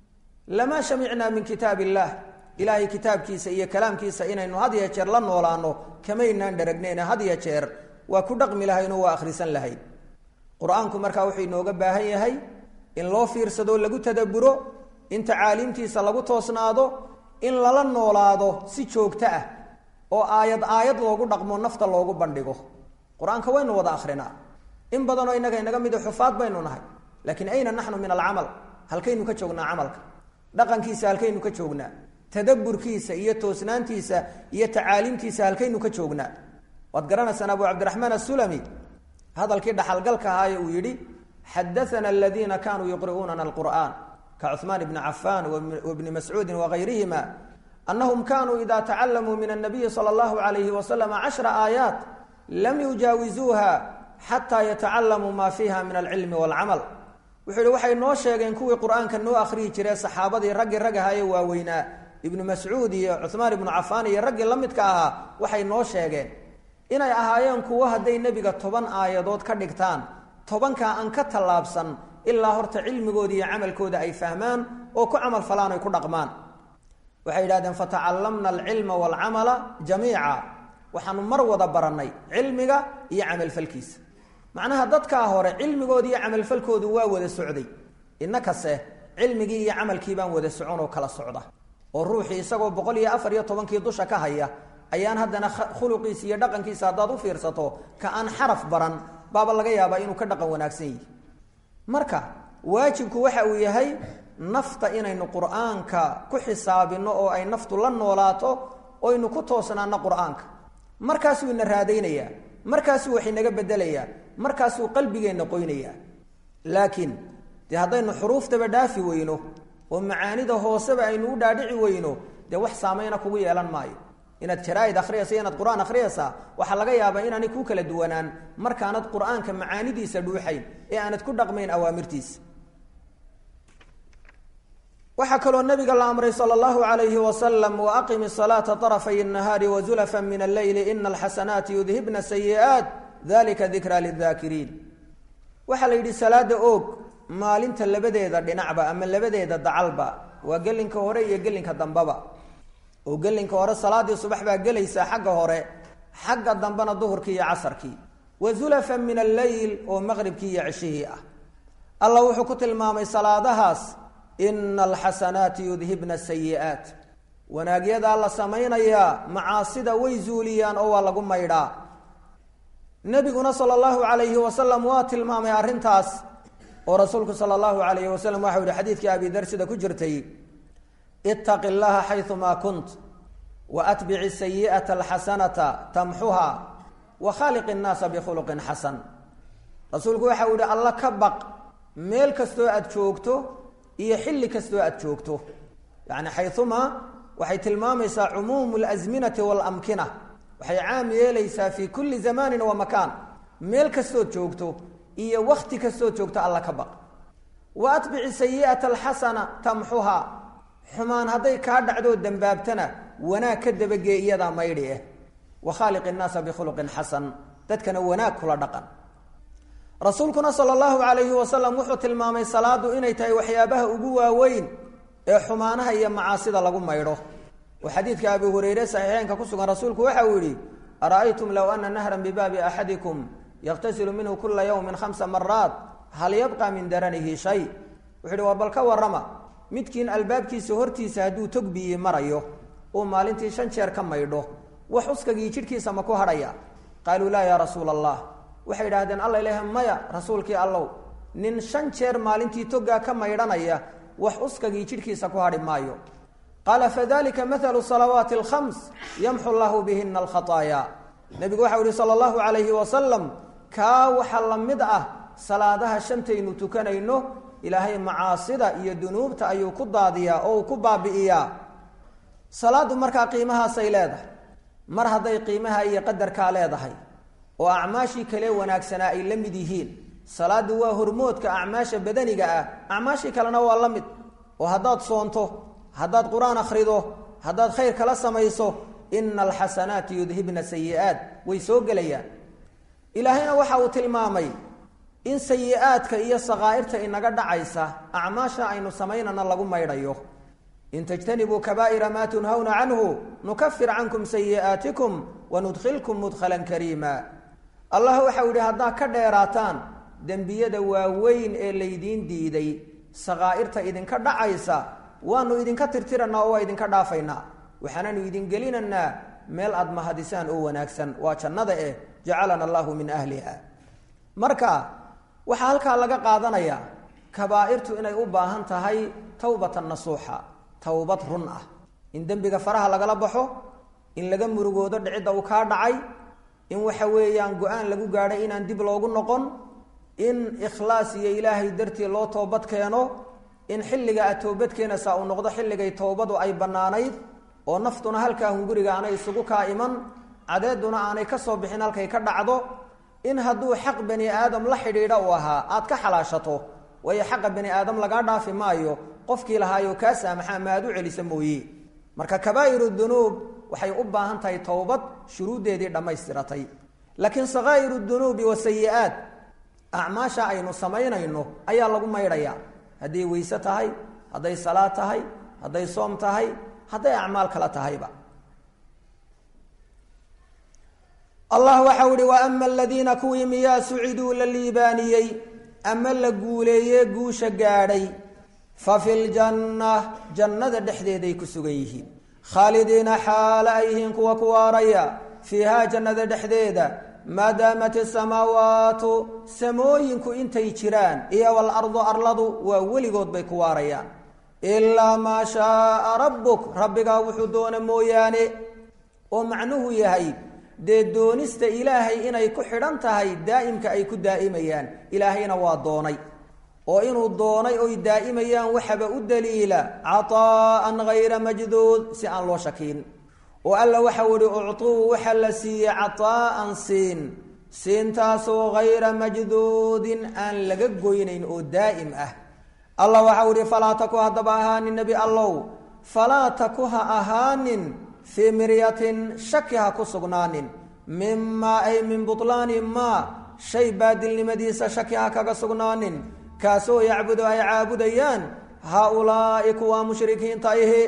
lamaa shamicnaa min kitaab illaah ilaahay kitaabkiisa iyo kalaamkiisa inaynu had ya jeer la noolaano kamaynaan dharagnayne had ya jeer waa ku dhaqmi lahaynoo waa akhrisan lahayn qur-aanku markaa wuxuu inooga baahan yahay in loo fiirsado lagu tadaburo in tacaaliimtiisa lagu toosnaado in lala noolaado si joogto ah oo aayad aayad loogu dhaqmo nafta loogu bandhigo qur-aanka waynu wada akrinaa in badanoo innaga inaga mid xufaad baynu nahay laakiin ayna naxnu min alcamal halkaynu ka joognaa camalka dhaqankiisa halkaynu ka joognaa tadaburkiisa iyo toosnaantiisa iyo tacaaliimtiisa halkaynu ka joognaa waad garanaysaan abu cabdiraxmaan asulami hadalkii dhaxalgalka ahaaye uu yidhi xadaana aladiina kanuu yuqri'uunana alqur'an ka cuثmaan bni cafan wbni mascuudi wagayrihima anahum kanuu ida tacalamuu min الnabiyi salى اllahu alayhi wasalam cashra aayaat lam yujaawizuuha xataa yatacalamuu ma fiiha min alcilmi wاlcamal wuxuu yihi waxay noo sheegeen kuwii qur'aanka noo akhriyi jiree saxaabadii raggii rag ahaye waaweynaa ibnu mascuud iyo cuثmaan ibnu cafaan iyo raggii la midka ahaa waxay noo sheegeen inay ahaayeen kuwo hadday nebiga toban aayadood ka dhigtaan tobankaa aan ka tallaabsan ilaa horta cilmigooda iyo camalkooda ay fahmaan oo ku camal falaan ay ku dhaqmaan waxay yidhahdeen fatacallamna alcilma waalcamala jamiica waxaanu mar wada barannay cilmiga iyo camalfalkiisa macnaha dadkaa hore cilmigooda iyo camalfalkoodu waa wada socday innakase cilmigii iyo camalkii baan wada socon oo kala socda oo ruuxii isagoo boqol iyo afar iyo tobankii dusha ka haya ayaan haddana khuluqiisa iyo dhaqankiisa haddaad u fiirsato ka aan xaraf baran baaba laga yaabaa inuu ka dhaqan wanaagsan yihi marka waajibku waxa uu yahay nafta inaynu qur'aanka ku xisaabino oo ay naftu la noolaato oynu ku toosnaano qur'aanka markaasuu ina raadaynayaa markaasuu wax inaga bedelayaa markaasuu qalbigeenna qoynayaa laakiin dee haddaynu xuruuftaba dhaafi weyno oo macaanida hooseba aynu u dhaadhici weyno dee wax saameyna kugu yeelan maayo inaad jaraaid akhriyaysa inaad qur-aan akhriyaysaa waxaa laga yaabaa inaanay ku kala duwanaan markaanad qur-aanka macaanidiisa dhuuxayn ee aanad ku dhaqmayn awaamirtiisa waxaa kaloo nabiga la amray sal اllahu alayhi wasalam waaqim salaata طarafay الnahaari wazulafa min alleyli ina alxasanaati yudhibna sayi'aat dalika dikra lidaakiriin waxaa la yidhi salaada oog maalinta labadeeda dhinacba ama labadeeda dacalba waa gelinka hore iyo gelinka dambaba oo gelinka hore salaadii subax baa gelaysaa xagga hore xagga dambena duhurkii iyo casarkii wa zulafan min alleyl oo maqribkii iyo ceshihii ah alla wuxuu ku tilmaamay salaadahaas ina alxasanaati yudhibna sayi'aat wanaagyadaa la samaynayaa macaasida way zuuliyaan oo waa lagu maydhaa nebiguna sala allahu calayhi wasalam waa tilmaamay arrintaas oo rasuulku sala allahu calayhi wasalam waxau yihi xadiidkii abi dar sida ku jirtay itaqi llaha xayumaa kunt waatbici sayi'ata alxasanata tamxuha wa khaaliqi nnaasa bikhuluqin xasan rasuulku waxau yihi alla ka baq meel kastoo aada joogto iyo xilli kastoo aada joogto yacni xayumaa waxay tilmaamaysaa cumuumu alasminati waalamkina waxay caam yeelaysaa fii kulli zamanin wa makaan meel kastood joogto iyo wakti kastood joogto alla ka baq wa atbici sayi'ata alxasana tamxuha xumaan hadday kaa dhacdoo dembaabtana wanaag ka dabagee iyadaa maydhi ah wa khaaliqi nnaasa bikhuluqin xasan dadkana wanaag kula dhaqan rasuulkuna sala allahu calayhi wasalam wuxuu tilmaamay salaadu inay tahay waxyaabaha ugu waaweyn ee xumaanaha iyo macaasida lagu maydho oo xadiidka abi hureyre saxiixeynka ku sugan rasuulku waxa uu yihi ara'aytum low ana nahran bibaabi axadikum yakhtasilu minhu kula yawmin khamsa maraat hal yabqa min daranihi shay wuxu uhi war bal ka warrama midkiin albaabkiisa hortiisa hadduu tog biyi marayo uu maalintii shan jeer ka maydho wax uskagii jidhkiisa ma ku hadhaya qaaluu laa yaa rasuula allah waxay idhahdeen alla ilaah maya rasuulkii allow nin shan jeer maalintii togaa ka maydhanaya wax uskagii jidhkiisa ku hadhi maayo qaala fadalika mathalu salawaati alkhams yamxu llahu bihina alkhataaya nebigu waxau ihi sala allahu calayhi wasalam kaa waxaa la mid ah salaadaha shantaynu tukanayno ilaahay macaasida iyo dunuubta ayuu ku daadiyaa oo uu ku baabi'iyaa salaaddu markaa qiimahaasay leedahay mar hadday qiimaha iyo qadarkaa leedahay oo acmaashii kale wanaagsanaa ay la mid yihiin salaaddu waa hormoodka acmaasha badaniga ah acmaashii kalena waa la mid oo haddaad soonto haddaad qur-aan akhrido haddaad khayr kala samayso ina alxasanaati yudhibna sayi'aat way soo gelayaan ilaahayna waxa uu tilmaamay in sayi-aadka iyo sakaa'irta inaga dhacaysa acmaasha aynu samaynana lagu maydhayo in tajtanibuu kabaa'ira maa tunhawna canhu nukafir cankum sayi'aatikum wanudkhilkum mudkhalan kariima allah waxau yihi haddaad ka dheeraataan dembiyada waaweyn ee laydiin diiday sakaa'irta idinka dhacaysa waanu idinka tirtiranaa oo waa idinka dhaafaynaa waxaananu idin gelinaynaa meel aada mahadisaan oo wanaagsan waa jannada eh jacalana allahu min ahliha marka waxaa halkaa laga qaadanayaa kabaa'irtu inay u baahan tahay tawbatan nasuuxa towbad run ah in dembiga faraha lagala baxo in laga murugoodo dhicidda uu kaa dhacay in waxa weeyaan go-aan lagu gaadhay inaan dib loogu noqon in ikhlaas iyo ilaahay dartii loo toobad keeno in xilliga aad toobad keenaysaa uu noqdo xilligay towbadu ay bannaanayd oo naftuna halkaa hunguriga aanay isugu kaa iman cadeeduna aanay ka soo bixin halkay ka dhacdo in hadduu xaq bani aadam la xidhiidha uu ahaa aad ka xalaashato waayo xaqa bani aadam lagaa dhaafi maayo qofkii lahaayoo kaa saamaxaa ma aad u celisa mooye marka kabaa'iru dunuub waxay u baahan tahay towbad shuruuddeedii dhammaystiratay laakiin sakaa'iru dunuubi wasayi-aat acmaasha aynu samaynayno ayaa lagu maydhayaa hadday weyse tahay hadday salaad tahay hadday soom tahay hadday acmaal kala tahayba allah waxau ihi wa ama aladiina kuwii miyaa suciduu la liibaaniyey ama la guuleeye guusha gaadhay fa fi ljanna jannada dhexdeeday ku sugan yihiin khaalidiina xaala ay yihiin kuwa ku waaraya fiihaa jannada dhexdeeda maadaamat isamaawaatu samooyinku intay jiraan iyo walardu arladu waa weligood bay ku waarayaan ilaa maa shaaa rabbuk rabbigaa wuxuu doona mooyaane oo macnuhu yahay dee doonista ilaahay inay ku xidhan tahay daa'imka ay ku daa'imayaan ilaahayna waa doonay oo inuu doonay oy daa'imayaan waxaba u daliila cataa'an hayra majduud si aan loo shakiin oo alla waxau ihi uctuu waxa la siiyey cataa'an siin siintaasoo hayra majduudin aan laga goynayn oo daa'im ah allah waxau ihi falaa taku haddaba ahaanin nebi allow falaa taku ha ahaanin fii miryatin shaki ha ku sugnaanin mimaa ay min butlaani maa shay baadilnimadiisa shaki ha kaga sugnaanin kaasoo yacbudu ay caabudayaan haa-ulaa'i kuwa mushrikiinta ihi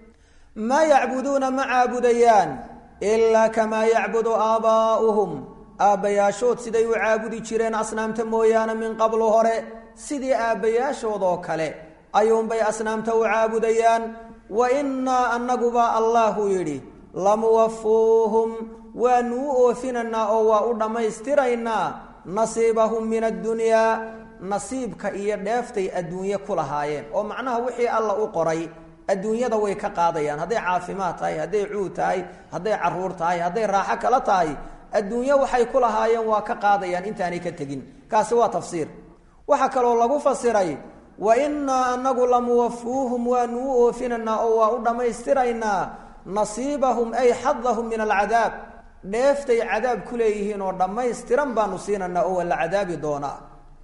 maa yacbuduuna ma caabudayaan ilaa kamaa yacbudu aabaa'uhum aabbayaashood siday u caabudi jireen asnaamta mooyaane min qablu hore sidii aabbayaashoodoo kale ayuunbay asnaamta u caabudayaan wa innaa annaguba allahu yidhi lamuwafuuhum waanu u oofinaynaa oo waa u dhammaystiraynaa nasiibahum min addunyaa nasiibka iyo dheeftay adduunye ku lahaayeen oo macnaha wixii alla u qoray adduunyada way ka qaadayaan hadday caafimaad tahay hadday cuud tahay hadday caruur tahay hadday raaxo kala tahay adduunyo waxay ku lahaayeen waa ka qaadayaan intaanay ka tegin kaasi waa tafsiir waxaa kaloo lagu fasiray wa innaa anagu lamuwafuuhum waanu u oofinaynaa oo waa u dhammaystiraynaa nasiibahum ay xadahum min alcadaab dheeftay cadaab ku leeyihiin oo dhammaystiran baanu siinaynaa oo waa la cadaabi doonaa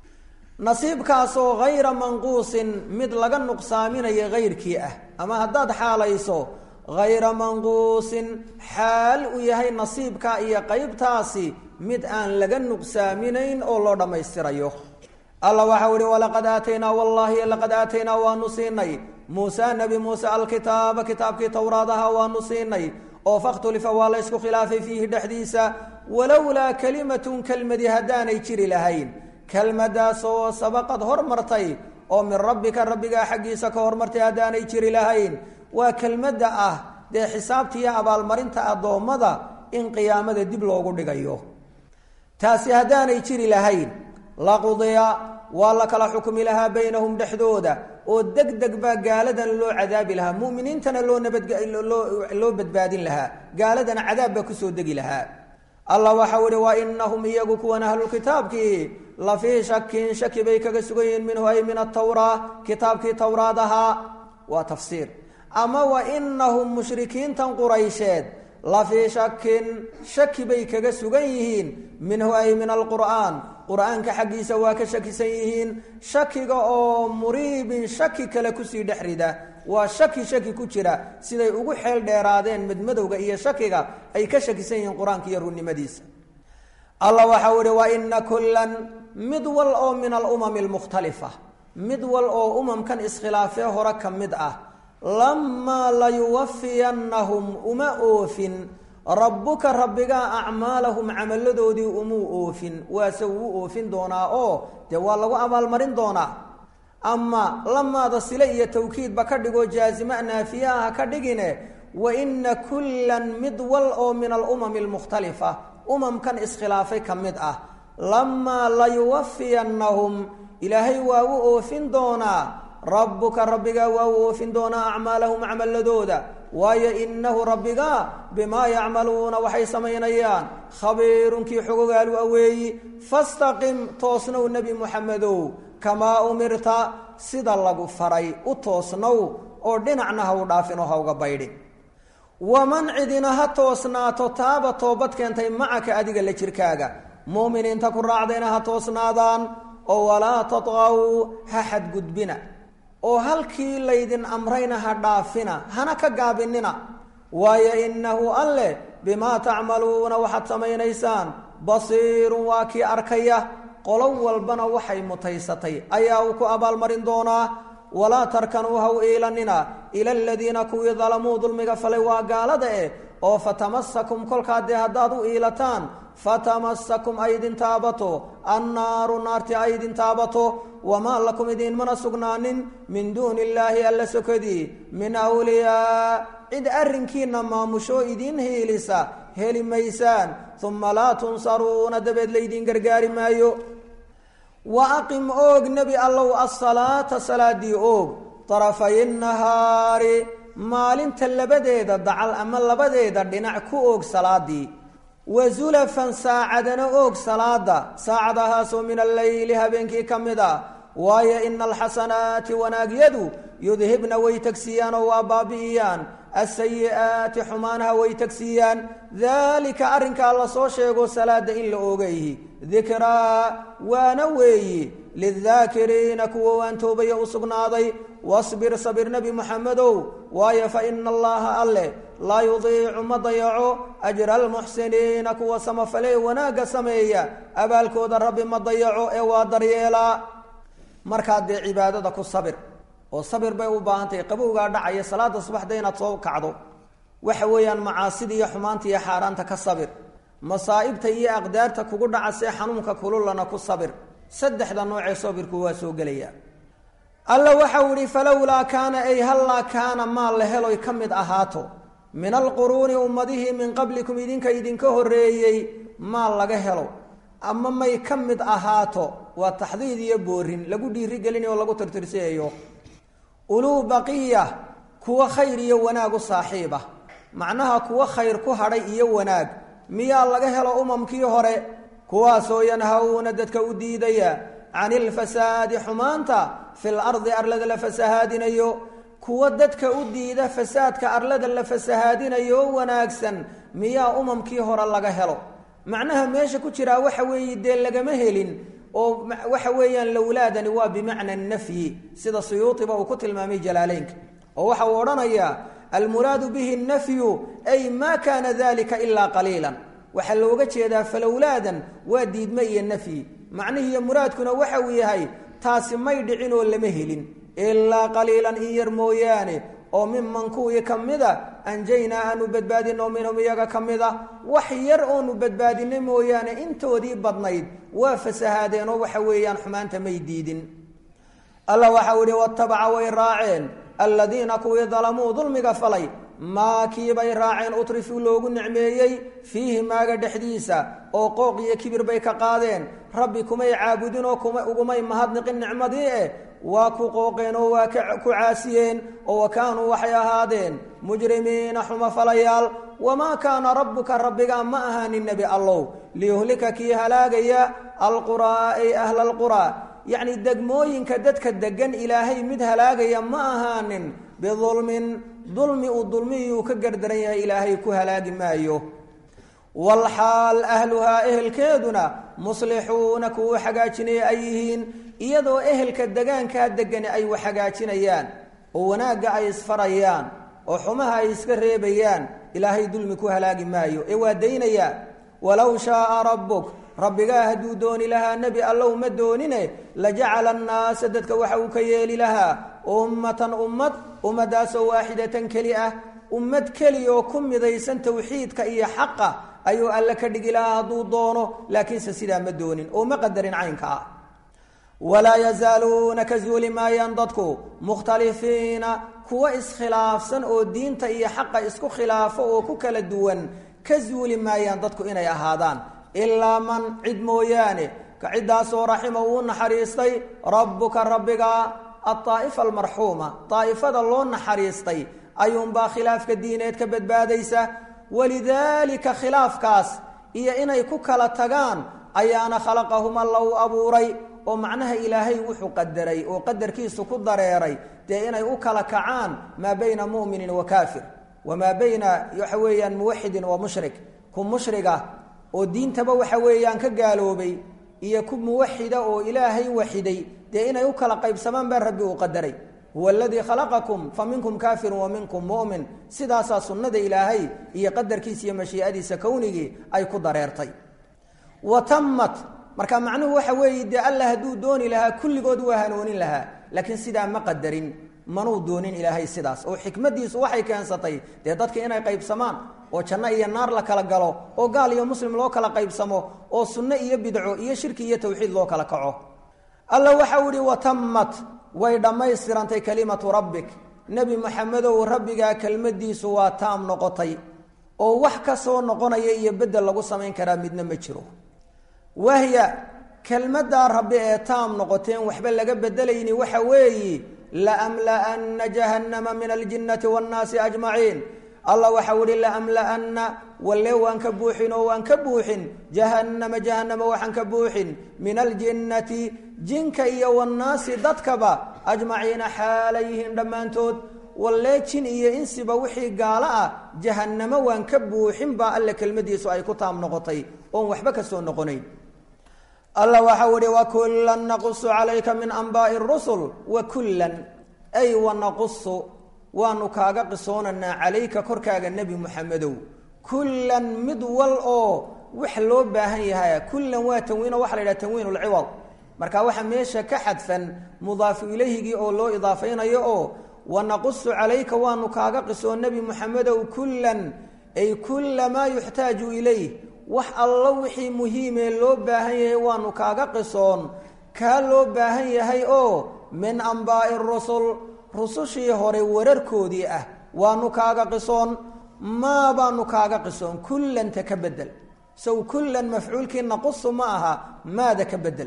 nasiibkaasoo hayra manquusin mid laga nuqsaaminayo hayrkii ah ama haddaad xaalayso hayra manquusin xaal uu yahay nasiibka iyo qeybtaasi mid aan laga nuqsaaminayn oo loo dhammaystirayo alla waxau ihi walaqad aataynaa wallaahi laqad aataynaa waanu siinay muuse nebi muuse alkitaaba kitaabkii towraadaha waanu siinay oo fakhtulifa waa la ysku khilaafay fiihi dhexdiisa walowlaa kalimatun kelmadi haddaanay jiri lahayn kelmadaasoo sabaqad hormartay oo min rabbika rabbigaa xaggiisa ka hormartay haddaanay jiri lahayn waa kelmadda ah dee xisaabtiiyo abaalmarinta addoommada in qiyaamada dib loogu dhigayo taasi haddaanay jiri lahayn laqudiya waa la kala xukmi lahaa baynahum dhexdooda oo deg deg baa gaaladan loo cadaabi lahaa muminiintana loo nabadloo badbaadin lahaa gaaladana cadaab baa kusoo degi lahaa allah waxau ihi wa inahum iyagu kuwan ahlulkitaabkii la fii shakin shaki bay kaga sugan yihiin minhu ay min atawraa kitaabkii towraad ahaa waa tafsiir ama wa inahum mushrikiintan quraysheed la fii shakin shaki bay kaga sugan yihiin minhu ay min alqur'aan qur-aanka xaggiisa waa ka shakisan yihiin shakiga oo muriibin shaki kale kusii dhex rida waa shaki shaki ku jira siday ugu xeel dheeraadeen madmadowga iyo shakiga ay ka shakisan yihiin qur-aanka iyo runnimadiisa allah waxau ihi wa ina kullan mid wal oo min alumami almukhtalifa mid wal oo umamkan iskhilaafee hore ka mid ah lamaa layuwafiyannahum uma oofin rabbuka rabbigaa acmaalahum camaladoodii umuu oofin waase wuu oofin doonaa oo dee waa lagu abaalmarin doonaa ama lamaada sile iyo tawkiidba ka dhigoo jaazima naafiya ah ka dhigine wa ina kullan mid wal oo min alumami almukhtalifa umamkan iskhilaafay ka mid ah lamaa layuwafiyannahum ilaahay waa u oofin doonaa rabbuka rabbigaa waa u oofin doonaa acmaalahum camaladooda waayo inahu rabbigaa bimaa yacmaluuna waxay samaynayaan khabiirunkii xogogaalu aweeyi fastaqim toosnow nebi muxamedow kamaa umirta sida lagu faray u toosnow oo dhinacna ha u dhaafinoo ha uga baydhin waman cidina ha toosnaato taaba toobad keentay macaka adiga la jirkaaga muuminiinta ku raacdayna ha toosnaadaan oo walaa tatqaw ha xadgudbina oo halkii laydin amrayna ha dhaafina hana ka gaabinina waayo innahu alleh bimaa tacmaluuna waxaad samaynaysaan basiirun waa kii arkaya qolo walbana waxay mutaysatay ayaa uu ku abaalmarin doonaa walaa tarkanuu ha u iilanina ila aladiina kuwii dalamuu dulmiga falay waa gaalada eh oo fatamasakum kolkaa dee haddaad u iilataan fatamasakum ay idin taabato annaaru naarti ay idin taabato wamaa lakum idiinmana sugnaanin min duuni illaahi alla sokadii min awliyaa cid arrinkiina maamushoo idiin hiilisa heli maysaan uma laa tunsaruuna dabeed laydiin gargaari maayo wa aqim oog nebi allow asalaata salaadii oog darafay nahaari maalinta labadeeda dacal ama labadeeda dhinac ku oog salaadii wa zulafan saacadana oog salaada saacadahaasoo min alleyli habeenkii ka mid ah waayo ina alxasanaati wanaagyadu yudhibna way tegsiiyaan oo waa baabi'iyaan asayi'aati xumaanaha way tegsiiyaan daalika arrinkaa lasoo sheego salaada in la oogayhi dikraa waana weeyi lidaakiriina kuwa waan toobaya u sugnaaday wasbir sabir nebi muxamedow waayo fa ina allaha alleh laa yudiicu ma dayaco ajra almuxsiniina kuwa samafalee wanaagga sameeya abaalkooda rabbi ma dayaco ee waa daryeelaa markaad dee cibaadada ku sabir oo sabir bay u baahan tahay qabowgaa dhacaya salaada subaxda inaad soo kacdo waxa weeyaan macaasida iyo xumaanta iyo xaaraanta ka sabir masaa'ibta iyo aqdaarta kugu dhacasee xanuunka kululana ku sabir saddexda noocee sabirku waa soo gelaya alla waxau ihi falowlaa kaana ay hallaa kaana maa la heloy ka mid ahaato min alquruuni ummadihii min qablikum idinka idinka horreeyey maa laga helo ama may ka mid ahaato waa taxdiid iyo boorin lagu dhiirigelinayo o lagu tirtirsiyayo uluu baqiya kuwa khayr iyo wanaag u saaxiib ah macnaha kuwa khayr ku hadhay iyo wanaag miyaa laga helo umamkii hore kuwaasoo yanhawna dadka u diidaya can ilfasaadi xumaanta fil ardi arlada la fasahaadinayo kuwa dadka u diida fasaadka arlada la fasahaadinayo wanaagsan miyaa umamkii hore laga helo macnaha meesha ku jiraa waxa weeye dee lagama helin oo waxa weeyaan lowlaadani waa bimacna nafyi sida suyuuiba uu ku tilmaamay jalaaleynka oo waxa uu odhanayaa almuraadu bihi nafyu ay ma kaana dalika ilaa qaliilan waxaa looga jeedaa falowlaadan waa diidme iyo nafyi macnihiiyo muraadkuna waxa uu yahay taasi may dhicin oo lama helin ilaa qaliilan in yar mooyaane oo miman kuwii ka mida anjaynaa aanu badbaadino minhum iyaga ka mid a wax yar oonu badbaadinay mooyaane intoodii badnayd waa fasahaadeenoo waxa weeyaan xumaanta may diidin alla waxau ihi watabaca way raaceen alladiina kuwii dalamuu dulmiga falay maa kiibay raaceen utrifuu loogu nicmeeyey fiihi maaga dhexdiisa oo qooq iyo kibir bay ka qaadeen rabbi kumay caabudin oo kuma ugumay mahadniqin nicmadii eh waa ku qooqeen oo waa ku caasiyeen oo wa kaanuu waxay ahaadeen mujrimiina xumafalayaal wamaa kaana rabbuka rabbigaa ma ahaanin nebi allow liyuhlika kii halaagaya alquraa ay ahla alquraa yacni degmooyinka dadka degan ilaahay mid halaagaya ma ahaanin bidulmin dulmi uu dulmiyuu ka gardaran yahay ilaahay ku halaagi maayo walxaal ahluhaa ehelkeeduna muslixuuna kuwu xagaajinaya ay yihiin iyadoo ehelka degaankaa degani ay wax hagaajinayaan oo wanaagga ay isfarayaan oo xumaha ay iska reebayaan ilaahay dulmi ku halaagi maayo ee waa daynayaa walow shaaa rabbuk rabbigaa hadduu dooni lahaa nebi allow ma doonine lajacala annaasa dadka waxa uu ka yeeli lahaa ummatan ummad ummadaasoo waaxidatan keli ah ummad keliya oo ku midaysan tawxiidka iyo xaqa ayuu alle ka dhigi lahaa hadduu doono laakiinse sidaa ma doonin oo ma qadarin caynka ah walaa yazaaluuna ka zuuli maayaan dadku mukhtalifiina kuwa iskhilaafsan oo diinta iyo xaqa isku khilaafo oo ku kala duwan ka zuuli maayaan dadku inay ahaadaan ilaa man cid mooyaane ka ciddaasoo raxima uu naxariistay rabbuka rabbiga aaa'ifa almarxuuma daa'ifada loo naxariistay ayuunbaa khilaafka diineed ka badbaadaysa walidaalika khilaafkaas iyo inay ku kala tagaan ayaana khalaqahum alla u abuuray oo macnaha ilaahay wuxuu qadaray oo qadarkiisu ku dareeray dee inay u kala kacaan maa bayna mu'minin wa kaafir wamaa bayna waxa weeyaan muwaxidin wa mushrik ku mushriga oo diintaba waxa weeyaan ka gaaloobay iyo ku muwaxida oo ilaahay waxiday dee inay u kala qaybsamaan baa rabbi uu qadaray huwa aladii khalaqakum fa minkum kaafirun wa minkum mu'min sidaasaa sunnada ilaahay iyo qadarkiisa iyo mashii'adiisa kownigii ay ku dareertay wa tammat marka macnuhu waxa weeye dee alla hadduu dooni lahaa kulligood waa hanoonin lahaa laakiin sidaa ma qadarin manuu doonin ilaahay sidaas oo xikmadiisu waxay keensatay dee dadka inay qaybsamaan oo janno iyo naar la kala galo oo gaal iyo muslim loo kala qaybsamo oo sunno iyo bidco iyo shirki iyo tawxiid loo kala kaco alla waxau ihi watammat way dhammaystirantay kelimatu rabbik nebi maxamedow rabbigaa kelmadiisu waa taam noqotay oo wax ka soo noqonaya iyo beddel lagu samayn karaa midna ma jiro wahya kelmaddaa rabbi ee taam noqoteen waxba laga bedelayni waxa weeyi laamla'anna jahannama min aljinnati waannaasi ajmaciin allah waxau ihi laamla'anna walle waan ka buuxin oo waan ka buuxin jahannama jahannama waxaan ka buuxin min aljinnati jinka iyo wannaasi dadkaba ajmaciina xaalayhiin dhammaantood wallee jin iyo insiba wixii gaalo ah jahannamo waan ka buuxin baa alle kelmadiisu ay ku taam noqotay oon waxba ka soo noqonayn alla waxau ihi wakullan naqusu calayka min anbaa'i rusul wakullan ay wanaqusu waanu kaaga qisoonaynaa calayka korkaaga nebi muxamedow kullan mid wal oo wax loo baahan yahay kullan waa tanwiino waxa la yidhaha tanwiin lciwad marka waxaa meesha ka xadfan mudaafu ilayhigii oo loo idaafaynayo oo wanaqusu calayka waanu kaaga qisoon nebi muxamedow kullan ay kulla maa yuxtaaju ilayh wax allo wixii muhiimee loo baahan yahay waanu kaaga qisoon kaa loo baahan yahay oo min ambaa'i rusul rusushii hore wararkoodii ah waanu kaaga qisoon maa baanu kaaga qisoon kullanta ka bedel sow kullan mafcuulkii naqusu ma aha maada ka bedel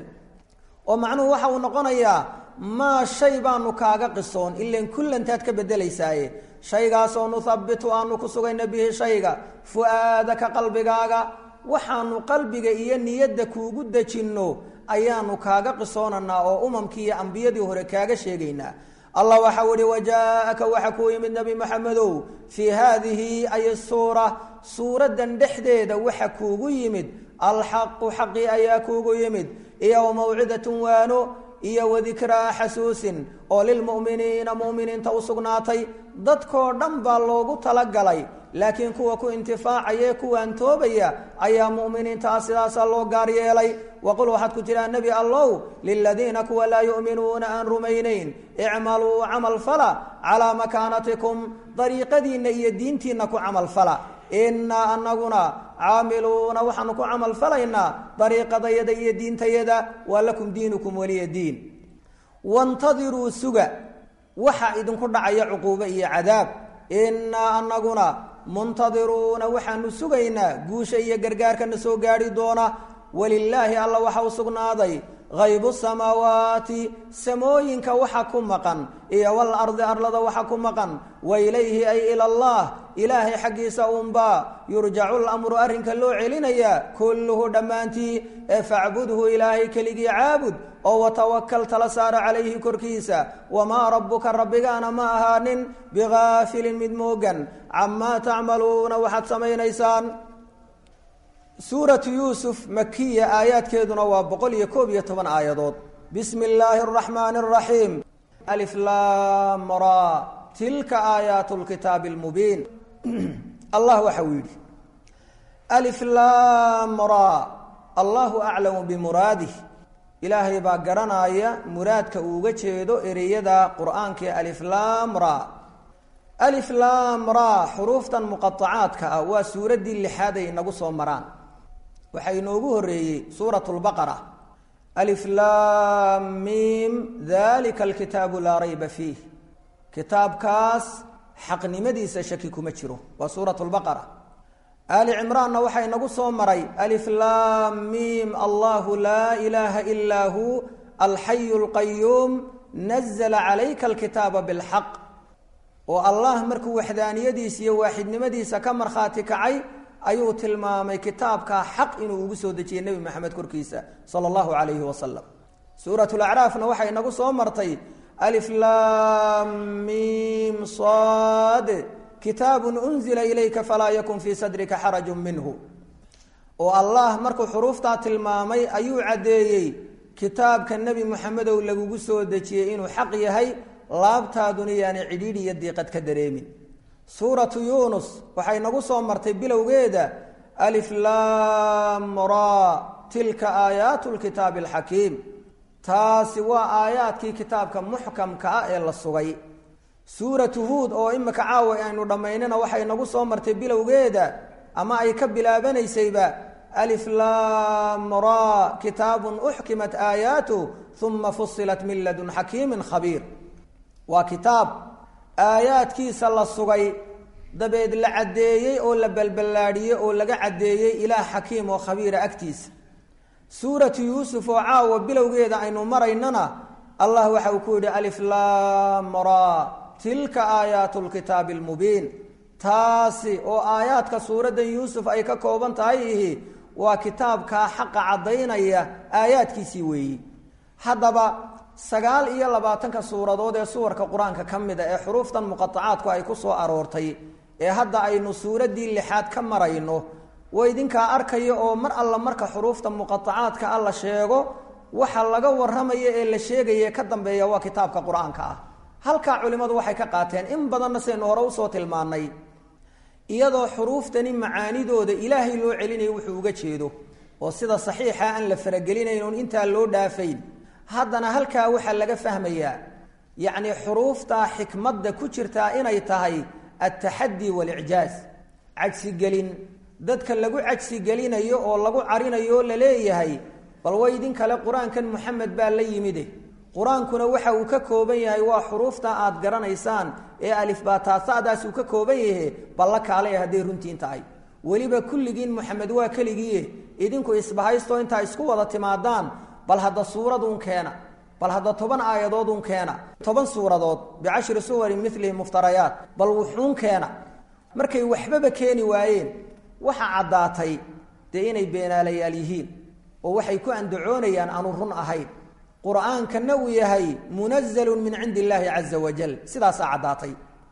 oo macnuhu waxa uu noqonayaa maa shay baanu kaaga qisoon ilan kullantaad ka bedelaysaaye shaygaasoo nuhabitu aanu ku sugayna bihi shayga fu-aadaka qalbigaaga waxaanu qalbiga iyo niyadda kuugu dejinno ayaanu kaaga qisoonanaa oo umamkii iyo ambiyadii hore kaaga sheegaynaa allah waxau ihi wajaa-aka waxa kuu yimid nebi maxamedow fii haadihi ay suura suuraddan dhexdeeda waxa kuugu yimid alxaqu xaqii ayaa kuugu yimid iyo mawcidatun waano iyo wadikraa xasuusin oo lilmu'miniina mu'miniinta u sugnaatay dadkoo dhan baa loogu talagalay laakiin kuwa ku intifaacaya ee kuwaan toobaya ayaa mu'miniintaa sidaasaa loo gaar yeelay waqul waxaad ku tiraa nebi allow liladiina kuwa laa yu'minuuna aan rumaynayn icmaluu camal fala calaa makaanatikum dariiqadiinna iyo diintiinna ku camal fala innaa anaguna caamiluuna waxaanu ku camal falaynaa dariiqadayada iyo diintayada waa lakum diinukum weliya diin wantadiruu suga waxa idinku dhacaya cuquubo iyo cadaab innaa anaguna muntadiruuna waxaanu sugaynaa guusha iyo gargaarkana soo gaadhi doona walilaahi alla waxa u sugnaaday haybu samaawaati samooyinka waxa ku maqan iyo wal ardi arlada waxa ku maqan wa ilayhi ay ila allah ilaahay xaggiisa uunbaa yurjacu lamru arrinka loo celinayaa kulluhu dhammaantii ee facbudhu ilaahay keligii caabud oo watawakal tala saara calayhi korkiisa wamaa rabbuka rabbigaana ma ahaanin bigaafilin mid moogan camaa tacmaluuna waxaad samaynaysaan suuratu yuusuf makiya aayaadkeeduna waa boqol iyo koob iyo toban aayadood bismi illaahi araxmaani araxiim aliflam ra tilka aayaat lkitaabi lmubiin allah waxa uu yidhi aliflam ra allahu aclamu bimuraadih ilaahay baa garanaya muraadka uuga jeedo ereyada qur-aanka ee aliflaam ra aliflaam ra xuruuftan muqaacaadka ah waa suuraddii lixaad ay inagu soo maraan waxaa inoogu horeeyey suurat lbaqara aliflaam miim dalika alkitaabu laa rayba fiih kitaabkaas xaqnimadiisa shaki kuma jiro waa suurat lbaqara ali cimraanna waxaa inagu soo maray aliflaam miim allahu laa ilaaha ilaa hu alxayu lqayuum nazla calayka alkitaaba bilxaq oo allah markuu waxdaaniyadiisa iyo waaxidnimadiisa ka markhaati kacay ayuu tilmaamay kitaabkaa xaq inuu ugu soo dejiyey nebi maxamed korkiisa sala allahu calayhi wasalam suurat lacraafna waxay inagu soo martay aliflaam miim sad kitaabun unzila ilayka falaa yakun fii sadrika xarajun minhu oo allah markuu xuruuftaa tilmaamay ayuu caddeeyey kitaabka nebi moxamedow lagugu soo dejiyey inuu xaq yahay laabtaaduna yaani cidhiidhi iyo diiqad ka dareemin suuratu yuunus waxay nagu soo martay bilowgeeda aliflaam ra tilka aayaatu lkitaabi alxakiim taasi waa aayaadkii kitaabka muxkamka ah ee la sugay suuratu huud oo imika caawa aynu dhammaynana waxay nagu soo martay bilowgeeda ama ay ka bilaabanaysayba aliflaam ra kitaabun uxkimat aayaatu uma fusilat min ladun xakiimin khabiir waa kitaab aayaadkiisa la sugay dabeed la caddeeyey oo la balballaadhiyey oo laga caddeeyey ilaah xakiim oo khabiira agtiisa suuratu yuusuf oo caawa bilowgeeda aynu maraynana allah waxa uu ku yidhi aliflaam ra tilka aayaatu lkitaabi almubiin taasi oo aayaadka suuraddan yuusuf ay ka kooban tahay ihi waa kitaabkaa xaqa caddaynaya aayaadkiisii weeyi haddaba sagaal iyo labaatanka suuradood ee suwarka qur-aanka ka mid a ee xuruuftan muqaacaadku ay ku soo aroortay ee hadda aynu suuraddii lixaad ka marayno waa idinkaa arkaya oo mar alla marka xuruufta muqaacaadka ah la sheego waxa laga warramaya ee la sheegaya ka dambeeya waa kitaabka qur-aanka ah halkaa culimmadu waxay ka qaateen in badanna saynu hore usoo tilmaannay iyadoo xuruuftani macaanidooda ilaahay loo celinayo wuxuu uga jeedo oo sida saxiixa aan la faragelinayn oon intaa loo dhaafayn haddana halkaa waxaa laga fahmayaa yacni xuruuftaa xikmadda ku jirtaa inay tahay altaxaddi waalicjaaz cagsigelin dadka lagu cagsigelinayo oo lagu carinayo oo la leeyahay bal way idin kale qur-aankan moxamed baa la yimide qur-aankuna waxa uu ka kooban yahay waa xuruufta aad garanaysaan ee alifbaataasadaas uu ka kooban yahe balla kaalaya hadday runtiin tahay weliba kulligiin moxamed waa keligiie idinku isbahaysto intaa isku wada timaadaan bal hadda suuraduun keena bal hadda toban aayadoodun keena toban suuradood bicashri suwarin milihi muftarayaat bal wuxuun keena markay waxbaba keeni waayeen waxa caddaatay dee inay beenaalayaal yihiin oo waxay ku andacoonayaan aanu run ahayn qur-aankana uu yahay munazalun min cindi illaahi caza wajal sidaasaa caddaatay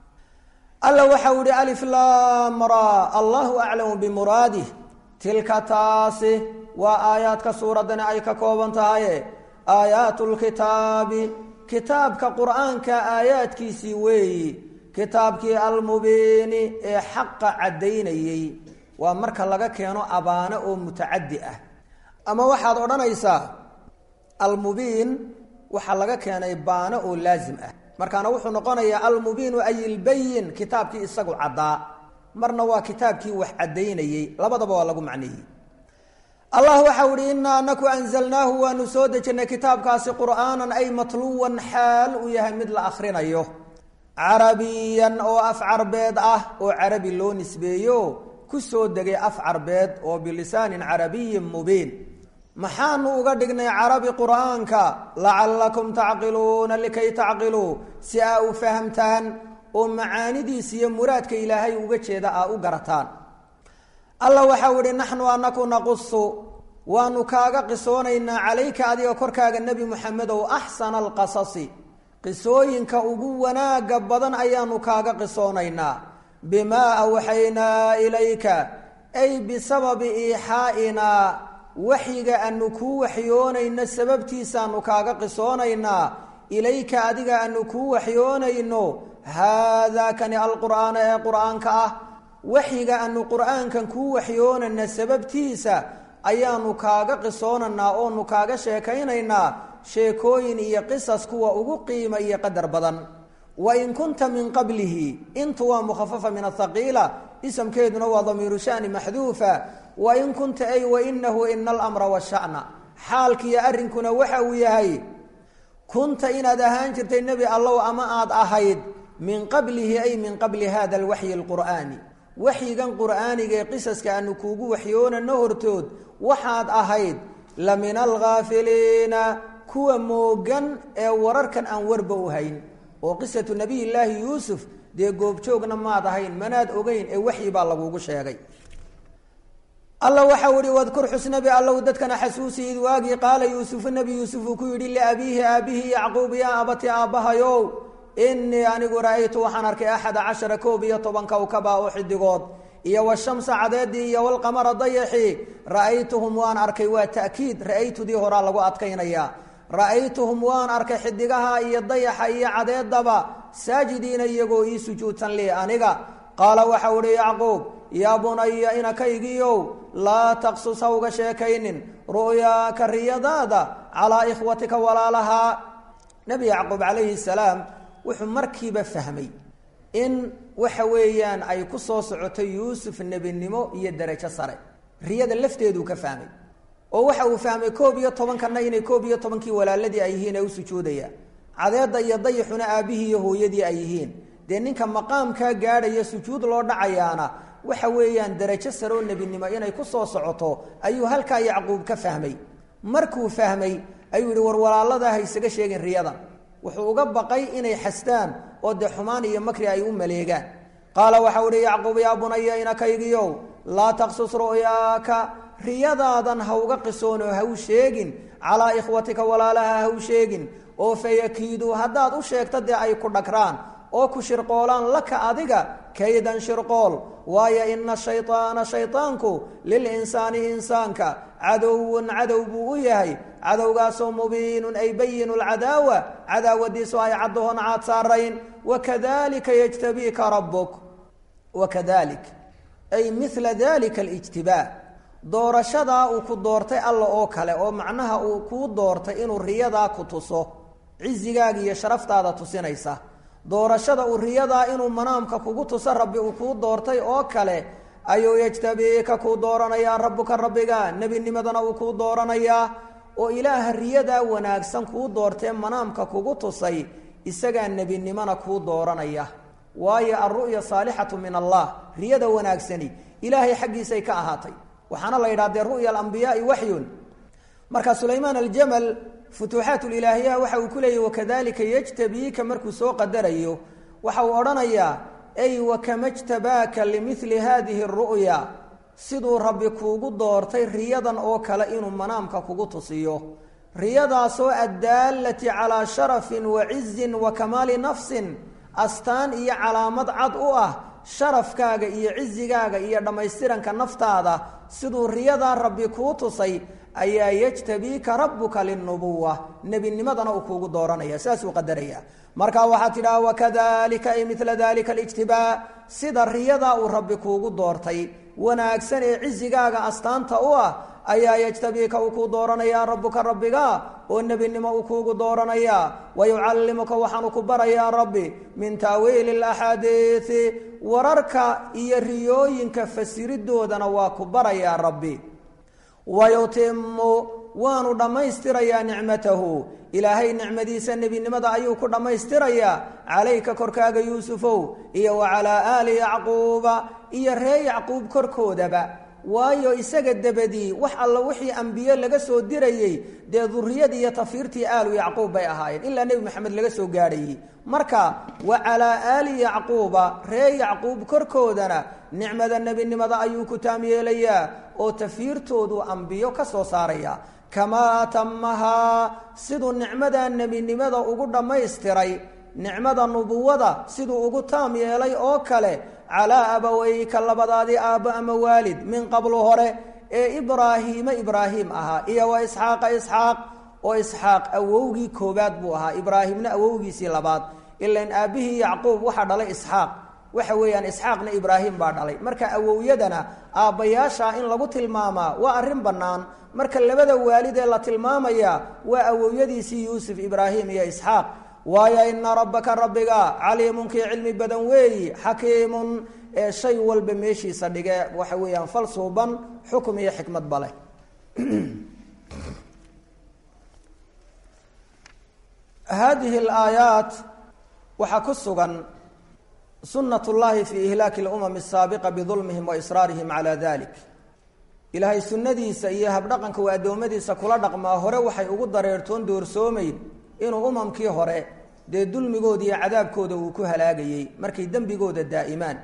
alla waxau ihi aliflaam ra allahu aclamu bimuraadih tilka taasi waa aayaadka suuraddani ay ka kooban tahaye aayaatu lkitaabi kitaabka qur-aanka aayaadkiisii weeyi kitaabkii almubiini ee xaqa caddaynayey waa marka laga keeno abaano oo mutacaddi ah ama waxaad odhanaysaa almubiin waxaa laga keenay baano oo laazim ah markaana wuxuu noqonayaa almubiinu ay ilbayin kitaabkii isagu caddaa marna waa kitaabkii wax caddaynayey labadaba waa lagu macneeyey allah waxau ihi inaa anaku anzalnaahu waanu soo dejinnay kitaabkaasi qur'aanan ay matluwan xaal uu yahay mid la akhrinayo carabiyan oo af carbeed ah oo carabi loo nisbeeyo ku soo degay af carbeed oo bilisaanin carabiyin mubiin maxaanu uga dhignay carabi qur'aanka lacallakum tacqiluuna likay tacqiluu si aa u fahamtaan oo macaanidiisa iyo muraadka ilaahay uga jeeda aa u garataan alla waxau ihi naxnu anaku naqusu waanu kaaga qisoonaynaa calayka adiga korkaaga nebi muxamedow axsana alqasasi qisooyinka ugu wanaaga badan ayaanu kaaga qisoonaynaa bimaa awxaynaa ilayka ay bisababi iixaa'inaa waxyiga aanu kuu waxyoonayno sababtiisaanu kaaga qisoonaynaa ilayka adiga aanu kuu waxyoonayno haadaa kani alqur'aana ee qur'aanka ah waxyiga aanu qur'aankan kuu waxyoonayna sababtiisa ayaanu kaaga qisoonaynaa oonu kaaga sheekaynaynaa sheekooyin iyo qisas kuwa ugu qiima iyo qadar badan wain kunta min qablihi intu waa mukhafafa min athaqiila isamkeeduna waa damiiru shani maxduufa wain kunta ay wainahu ina alamra washana xaalkiiyo arrinkuna waxa uu yahay kunta inaad ahaan jirtay nebi allow ama aada ahayd min qablihi ay min qabli hada alwaxyi alqur'aani waxyigan qur'aaniga ee qisaska aanu kuugu waxyoonano hortood waxaad ahayd la min alghaafiliina kuwa moogan ee wararkan aan warba u hayn oo qisatu nabiyillaahi yuusuf dee goobjoogna maad ahayn manaad ogeyn ee waxyi baa lagugu sheegay alla waxau ihi wadkur xusnabi allow dadkana xasuusi id waagii qaala yuusufu nebi yuusuf uu ku yidhi liabiihi aabihi yacquub yaa abati aabbahayow inii anigu ra-aytu waxaan arkay axada cashara koob iyo toban kowkaba oo xidigood iyo washamsa cadeedii iyo walqamara dayaxi ra-aytuhum waan arkay waa ta'kiid ra-aytudii horaa lagu adkaynaya ra-aytuhum waan arkay xidigaha iyo dayaxa iyo cadeedaba saajidiina iyagoo ii sujuudsan lii aniga qaala waxau ihi yacquub yaa bunaya inakaygiiow laa taqsus hawga sheekaynin ru'yaaka riyadaada calaa ikhwatika walaalahaa nebi yacquub calayhi salaam wuxuu markiiba fahmay in waxa weeyaan ay ku soo socoto yuusuf nebinimo iyo derajo sare riyada lafteeduu ka fahmay oo waxa uu fahmay koob iyo tobankanna inay koob iyo tobankii walaaladii ay yihiin ee u sujuudayaan cadeedda iyo dayaxuna aabbihii iyo hooyadii ay yihiin dee ninka maqaamkaa gaadhaya sujuud loo dhacayaana waxa weeyaan derajo sare oo nebinimo inay ku soo socoto ayuu halkaa yacquub ka fahmay markuu fahmay ayuu yihi war walaaladaa ha isaga sheegin riyadan wuxuu uga baqay inay xastaan oo dee xumaan iyo makri ay u maleegaan qaala waxau ihi yacquub yaa bunaya inakaygiyow laa taqsus ru'yaaka riyadaadan ha uga qisoon oo ha u sheegin calaa ikhwatika walaalaha ha u sheegin oo fayakiiduu haddaad u sheegto dee ay ku dhagraan oo ku shirqoolaan laka adiga kaydan shirqool waayo ina shayطaana shayطaanku lilinsaani insaanka cadowun cadow buu u yahay cadowgaasoo mubiinun ay bayinu lcadaawa cadaawadiisu ay caddahoon caad saarayn wakadalika yjtabiika rabuk wakadalik ay mila dalika alijtibaa doorashadaa uu ku doortay alla oo kale oo macnaha uu kuu doortay inuu riyadaa ku tuso cizigaaga iyo sharaftaada tusinaysa doorashada uu riyadaa inuu manaamka kugu tuso rabbi uu kuu doortay oo kale ayuu yajtabiika kuu dooranayaa rabbuka rabbiga nebinimadana uu kuu dooranayaa oo ilaaha riyadaa wanaagsan kuu doortee manaamka kugu tusay isagaa nebinimona kuu dooranaya waayo alru'ya saalixatu min allah riyada wanaagsani ilaahay xaggiisay ka ahaatay waxaana la yidhaha dee ru'ya alambiyaai waxyun marka sulaymaan aljamal futuuxaat lilaahiyaha waxa uu ku leeyahy wakadalika yajtabiika markuu soo qadarayo waxa uu odhanayaa ay wakama jtabaaka limili hadihi ru'ya siduu rabbi kuugu doortay riyadan oo kale inuu manaamka kugu tusiyo riyadaasoo addaalati calaa sharafin wa cizin wa kamaali nafsin astaan iyo calaamad cad u ah sharafkaaga iyo cizigaaga iyo dhammaystiranka naftaada siduu riyadaa rabbi kuu tusay ayaa yajtabiika rabbuka linubuwa nebinimadana uu kuugu dooranaya saasuu qadaraya marka waxaad tidhaha wakadalika ay mila dalika alijtibaa sida riyadaa uu rabbi kuugu doortay wanaagsan ee cizigaaga astaanta u ah ayaa yajtabiika uu kuu dooranayaa rabbuka rabbiga oo nebinimo uu kuugu dooranayaa wayucallimuka waxaanu ku barayaa rabbi min taawiili laxaadiisi wararka iyo riyooyinka fasiridoodana waa ku barayaa rabbi wayutimu waanu dhammaystirayaa nicmatahu ilaahay nicmadiisa nebinimada ayuu ku dhammaystirayaa calayka korkaaga yuusufow iyo wa calaa aali yacquuba iyo ree yacquub korkoodaba waayo isaga dabadii wax alla wixii ambiye laga soo dirayey dee duriyadii iyo tafiirtii aalu yacquub bay ahaayeen ilaa nebi maxamed laga soo gaadhayey marka wa calaa aali yacquuba ree yacquub korkoodana nicmada nebinimada ayuu ku taam yeelayaa oo tafiirtoodu ambiyo ka soo saaraya kamaa atamahaa siduu nicmada nebinimada ugu dhammaystiray nicmada nubuwada siduu ugu taam yeelay oo kale calaa abaweyka labadaadii aabbo ama waalid min qablu hore ee ibraahiima ibraahim ahaa iyo wa isxaaqa isxaaq oo isxaaq awowgii koobaad buu ahaa ibraahimna awowgiisii labaad ilan aabbihii yacquub waxaa dhalay isxaaq waxa weeyaan isxaaqna ibraahim baa dhalay marka awowyadana aabbayaasha in lagu tilmaamaa waa arrin bannaan marka labada waalid ee la tilmaamaya waa awowyadiisii yuusuf ibraahim iyo isxaaq waayo ina rabbaka rabbiga caliimun kii cilmi badan weeyi xakiimun ee shay walba meeshiisa dhige waxa weeyaan fal suuban xukum iyo xikmad ba leh haadihi alaayaat waxaa ku sugan sunat llahi fi ihlaaki اlumam الsaabiqa bidulmihim wa israarihim calى dalik ilaahay sunnadiisa iyo habdhaqanka uu addoommadiisa kula dhaqmaa hore waxay ugu dareertoon doorsoomayn inuu umamkii hore dee dulmigooda iyo cadaabkooda uu ku halaagayey markay dembigooda daa'imaan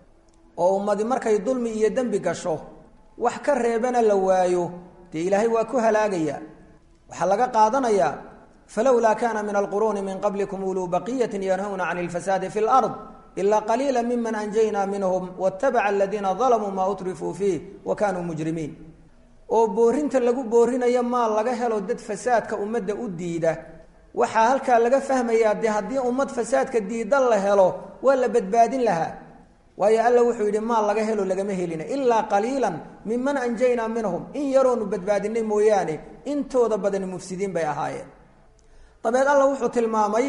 oo ummadi markay dulmi iyo dembi gasho wax ka reebana la waayo dee ilaahay waa ku halaagaya waxaa laga qaadanayaa falowlaa kana min alquruuni min qablikum uluu baqiyati yanhawna can اlfasaadi fi اlard ilaa qaliila miman anjaynaa minhum watabaca aladiina dalamuu maa utrifuu fiih wa kaanuu mujrimiin oo boorinta lagu boorinayo maa laga helo dad fasaadka ummadda u diida waxaa halkaa laga fahmayaa dee haddii ummad fasaadka diidan la helo waa la badbaadin lahaa waayo alla wuxuu yidhi maa laga helo lagama helina ilaa qaliilan miman anjaynaa minhum in yaroonu badbaadinay mooyaane intooda badani mufsidiin bay ahaayeen dabeed alla wuxuu tilmaamay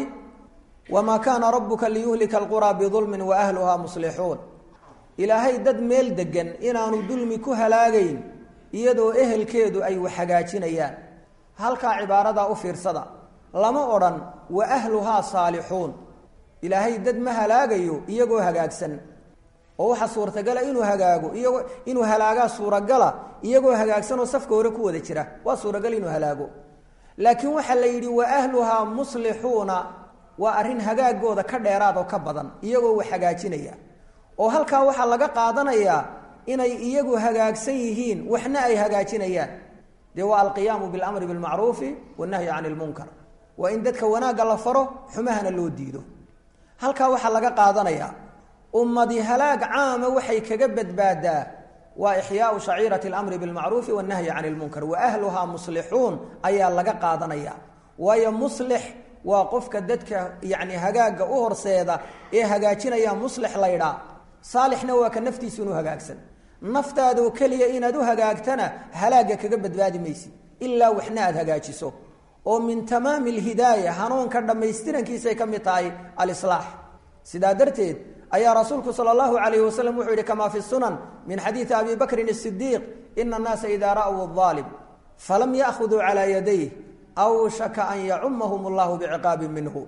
wamaa kaana rabuka liyuhlika alquraa bidulmin wa ahluhaa muslixuun ilaahay dad meel degan inaanu dulmi ku halaagayn iyadoo ehelkeedu ay wax hagaajinayaan halkaa cibaaradaa u fiirsada lama odhan wa ahluhaa saalixuun ilaahay dad ma halaagayo iyagoo hagaagsan oo waxaa suurtagala inuu hagaago iyagoo inuu halaagaa suuragala iyagoo hagaagsanoo safka hore ku wada jira waa suuragal inuu halaago laakiin waxaa la yidhi wa ahluhaa muslixuuna waa arrin hagaagooda ka dheeraad oo ka badan iyagoo wax hagaajinaya oo halkaa waxaa laga qaadanayaa inay iyagu hagaagsan yihiin waxna ay hagaajinayaan dee waa alqiyaamu bilamri bilmacruufi wannahyi cani ilmunkar waa in dadka wanaagga la faro xumahana loo diido halkaa waxaa laga qaadanayaa ummadi halaag caama waxay kaga badbaadaa waa ixyaau shaciirati alamri bilmacruufi wannahyi cani ilmunkar wa ahluhaa muslixuun ayaa laga qaadanaya waayo muslix waa qofka dadka yani hagaagga u horseeda ee hagaajinaya muslix laydhaa saalixna waa ka naftiisu inuu hagaagsan naftaadoo keliya inaad u hagaagtana halaagga kaga badbaadi maysid ilaa waxna aad hagaajiso oo min tamaami alhidaaya hanuunka dhammaystirankiisay ka mid tahay alislaax sidaa darteed ayaa rasuulku sala allahu calayhi wasalam wuxuu yihi kamaa fi sunan min xadiidi abi bakrin asidiiq ina annaasa idaa ra'w aalim falam ya'khuduu calaa yadayh awshaka an yacumahum allahu biciqaabin minhu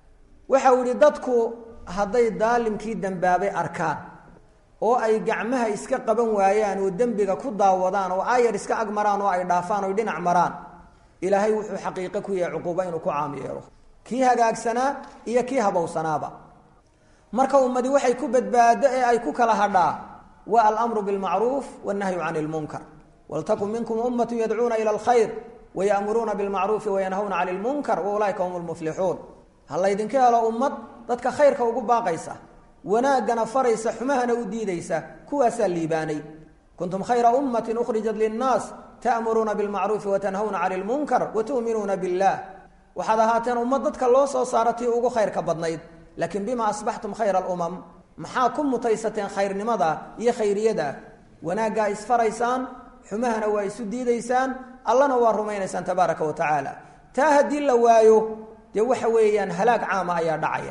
waxa uu yihi dadku hadday daalimkii dembaabay arkaan oo ay gacmaha iska qaban waayaan oo dembiga ku daawadaan oo ayar iska ag maraan oo ay dhaafaan oy dhinac maraan ilaahay wuxuu xaqiiqo ku yahay cuquubo inuu ku caam yeelo kii hagaagsanaa iyo kii habowsanaaba marka ummadi waxay ku badbaado ee ay ku kala hadhaa waa alamru bilmacruuf wannahyu cani lmunkar waltakun minkum ummatu yadcuuna ila alkhayr wayamuruuna bilmacruufi wayanhawna cani lmunkar wa ulaaika hum lmuflixuun ha laydinka helo ummad dadka khayrka ugu baaqaysa wanaaggana faraysa xumahana u diidaysa kuwaasaa liibaanay kuntum khayra ummatin ukhrijat linnaas ta'muruuna bilmacruufi watanhawna cani lmunkar watu'minuuna billah waxaad ahaateen ummad dadka loo soo saaro tii ugu khayrka badnayd laakiin bima asbaxtum khayra alumam maxaa ku mutaysateen khayrnimada iyo khayriyada wanaaggaa isfaraysaan xumahana waa isu diidaysaan allana waa rumaynaysaan tabaaraka wa tacaala taa haddii la waayo dee waxa weeyaan halaag caama ayaa dhacaya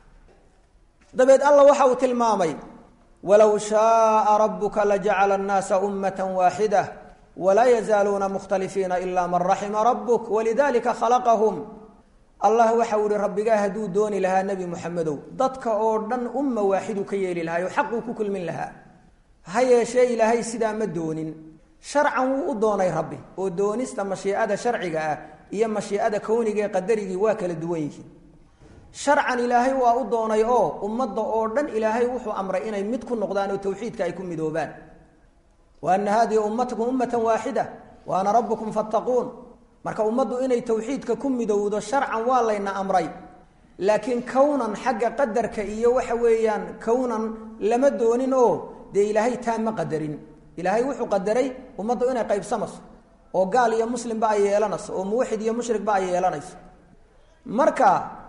dabeed alla waxa uu tilmaamay walow shaaa rabuka lajacala annaasa ummata waaxida walaa yazaaluuna mukhtalifiina ila man raxima rabuk walidalika khalaqahum allah waxa uu ihi rabbigaa hadduu dooni lahaa nebi moxamedow dadka oo dhan umma waaxidu ka yeeli lahaa oo xaquu ku kulmin lahaa ha yeeshee ilaahay sidaa ma doonin sharcan wuu u doonay rabbi oo doonista mashiicada sharciga ah iyo mashiicada kowniga ee qadarigii waa kala duwan yihiin sharcan ilaahay waa u doonay oo ummadda oo dhan ilaahay wuxuu amray inay mid ku noqdaan oo tawxiidka ay ku midoobaan wa ana haadihi ummatakum ummatan waaxida wa ana rabbukum fattaquun marka ummaddu inay tawxiidka ku midowdo sharcan waa layna amray laakiin kownan xagga qadarka iyo waxa weeyaan kownan lama doonin oo dee ilaahay taa ma qadarin ilaahay wuxuu qadaray ummaddu inay qaybsamayso oo gaal iyo muslimba ay yeelanayso oo muwaxid iyo mushrigba ay yeelanayso marka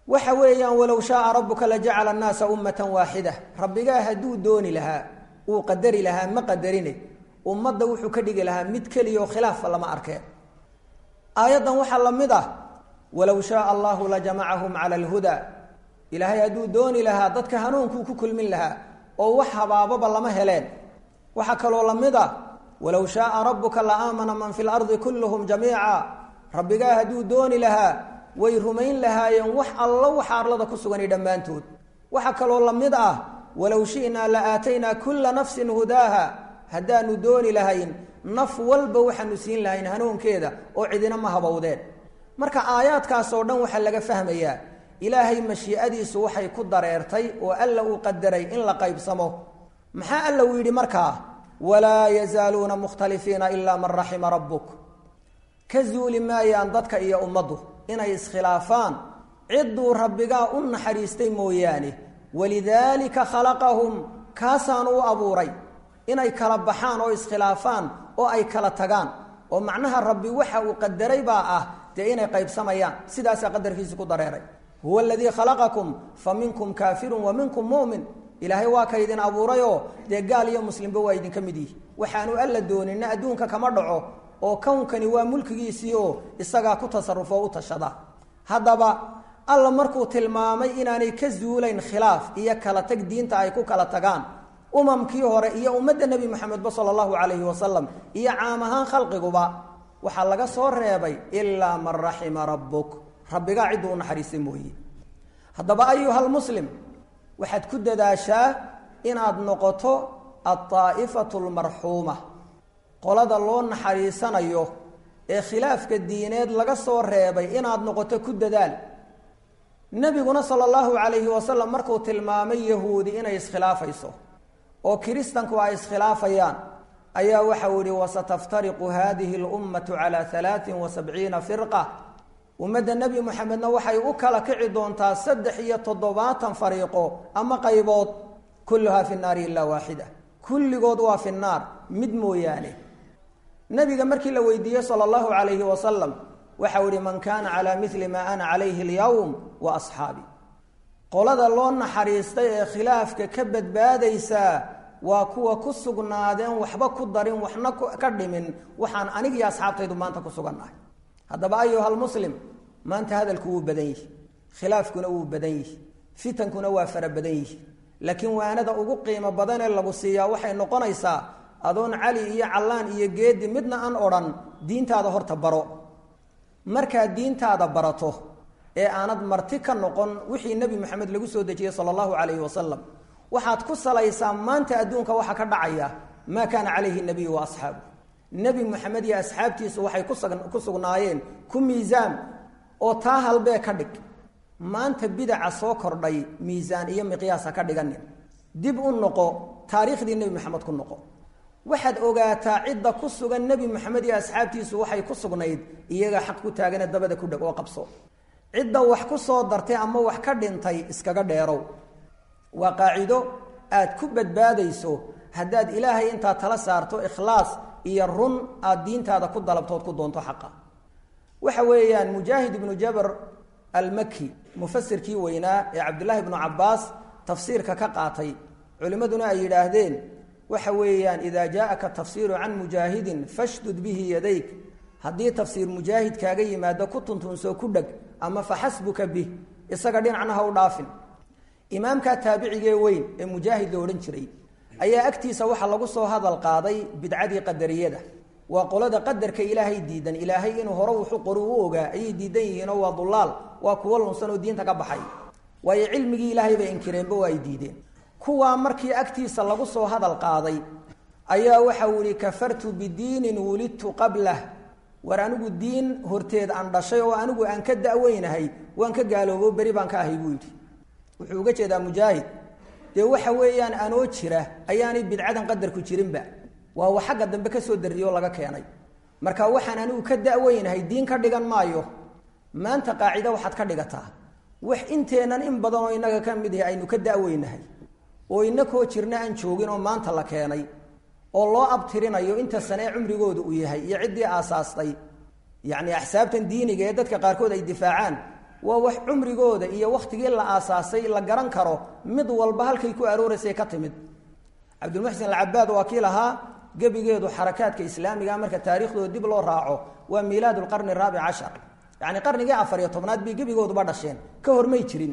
waxa weeyaan walow shaaa rabuka lajacala annaasa ummatan waaxida rabbigaa hadduu dooni lahaa uu qadari lahaa ma qadarine ummadda wuxuu ka dhigi lahaa mid keliya oo khilaafa lama arkeen aayaddan waxaa la mid ah walow shaaa allahu lajamacahum cala alhudaa ilaahay hadduu dooni lahaa dadka hanuunkuu ku kulmin lahaa oo wax habaababa lama heleen waxaa kaloo la mid ah walow shaaa rabuka la aamana man fi lardi kulluhum jamiica rabbigaa hadduu dooni lahaa way rumayn lahaayeen wax allo waxa arlada ku sugani dhammaantood waxaa kaloo la mid ah walow shi'naa la aataynaa kulla nafsin hudaaha haddaanu dooni lahayn naf walba waxaanu siin lahayn hanuunkeeda oo cidina ma habowdeen marka aayaadkaas oo dhan waxaa laga fahmayaa ilaahay mashiicadiisu waxay ku dareertay oo alla uu qadaray in la qaybsamo maxaa alla uu yidhi markaa walaa yazaaluuna mukhtalifiina ilaa man raxima rabbuk ka zuuli maayaan dadka iyo ummaddu inay iskhilaafaan cidduu rabbigaa u naxariistay mooyaane walidaalika khalaqahum kaasaanu u abuuray inay kala baxaan oo iskhilaafaan oo ay kala tagaan oo macnaha rabbi waxa uu qadaray baa ah dee inay qaybsamayaan sidaasaa qadarkiisi ku dareeray huwa aladii khalaqakum fa minkum kaafirun wa minkum mu'min ilaahay waa ka idin abuurayoo dee gaal iyo muslimba waa idinka mid yihi waxaanu alla doonina adduunka kama dhaco oo kownkani waa mulkigiisii oo isagaa ku tasarufo u tashada haddaba alla markuu tilmaamay inaanay ka zuulayn khilaaf iyo kala tag diinta ay ku kala tagaan umamkii hore iyo ummadda nebi moxamedba sala allahu calayhi wasalam iyo caam ahaan khalqiguba waxaa laga soo reebay ilaa man raxima rabbuk rabbigaa cidduu u naxariistay mooye haddaba ayuhalmuslim waxaad ku dadaashaa inaad noqoto aldaa'ifatu almarxuuma qolada loo naxariisanayo ee khilaafka diineed laga soo reebay inaad noqoto ku dadaal nebiguna sala allahu calayhi wasalam markuu tilmaamay yahuudi inay iskhilaafayso oo kiristanku ay iskhilaafayaan ayaa waxau yihi wasataftariqu hadihi lummatu calaa alaain wa sabciina firqa ummadda nebi moxamedna waxay u kala kici doontaa saddex iyo toddobaatan fariiqo ama qaybood kulluhaa fi naari ilaa waaxida kulligood waa fi naar mid mooyaane nabiga markii la weydiiyey sala allahu calayhi wasalam waxau ihi man kaana calaa mili maa ana calayhi alyowm wa asxaabi qolada loo naxariistay ee khilaafka ka badbaadaysaa waa kuwa ku sugnaadeen waxba ku darin waxna ka dhimin waxaan anig iyo asxaabtaydu maanta ku sugannahay haddaba ayuhalmuslim maanta hadalku wuu badan yihi khilaafkuna wuu badan yihi fitankuna waa fara badan yihi laakiin waanada ugu qiimo badanee lagu siiyaa waxay noqonaysaa adoon cali iyo callaan iyo geedi midna aan odhan diintaada horta baro markaad diintaada barato ee aanad marti ka noqon wixii nebi moxamed lagu soo dejiyey sala allahu calayhi wasalam waxaad ku salaysaa maanta adduunka waxa ka dhacaya maa kaana calayhi nabiyu wa asxaabu nebi moxamed iyo asxaabtiisu waxay ku sugnaayeen ku miisaan oo taa halbee ka dhig maanta bidaca soo kordhay miisaan iyo miqyaasa ka dhiganin dib u noqo taariikhdii nebi moxamed ku noqo waxaad ogaataa cidda ku sugan nebi moxamed iyo asxaabtiisu waxay ku sugnayd iyaga xaq ku taagane dabada ku dheg oo qabso cidda wax ku soo dartay ama wax ka dhintay iskaga dheerow waa qaacido aad ku badbaadayso haddaad ilaahay intaad tala saarto ikhlaas iyo run aad diintaada ku dalabtood ku doonto xaqa waxa weeyaan mujaahid ibnu jabr almaki mufasirkii weynaa ee cabdullaahi ibnu cabaas tafsiirka ka qaatay culimmaduna ay yidhaahdeen waxa weeyaan idaa jaaaka tafsiiru can mujaahidin fashdud bihi yadayk haddii tafsiir mujaahid kaaga yimaado ku tuntunsoo ku dheg ama faxasbuka bih isaga dhinacna ha u dhaafin imaamkaa taabicigee weyn ee mujaahid la odhan jiray ayaa agtiisa waxaa lagu soo hadal qaaday bidcadii qadariyada waa qolada qadarka ilaahay diidan ilaahay inuu hore wuxu qoru u ogaa ayay diidan yihiinoo waa dulaal waa kuwo lunsan oo diinta ka baxay waayo cilmigii ilaahay bay inkireenba waa ay diideen kuwaa markii agtiisa lagu soo hadal qaaday ayaa waxau yihi kafartu bidiinin wulidtu qablah war anigu diin horteed aan dhashay oo anigu aan ka da'weynahay waan ka gaaloobo beri baan ka ahay buu yidhi wuxuu uga jeedaa mujaahid dee waxa weeyaan anoo jira ayaanay bidcadan qadarku jirinba waa wa xagga dambe kasoo darriyo laga keenay marka waxaan anigu ka da'weynahay diin ka dhigan maayo maanta qaacida waxaad ka dhigataa wax inteennan in badan oo innaga ka mid yahay aynu ka da'weynahay oo inakoo jirna aan joogin oo maanta la keenay oo loo abtirinayo inta sanee cumrigooda uu yahay iyo ciddii aasaastay yacni axsaabtan diiniga ee dadka qaarkood ay difaacaan waa wax cumrigooda iyo wakhtigii la aasaasay la garan karo mid walba halkay ku arooraysay ka timid cabdilmuxsin alcabaad waa kii lahaa gebigeedu xarakaadka islaamiga marka taariikhdooda dib loo raaco waa miilaad lqarni raabic cashar yacni qarnigii afar iyo tobnaad bay gebigooduba dhasheen ka hormay jirin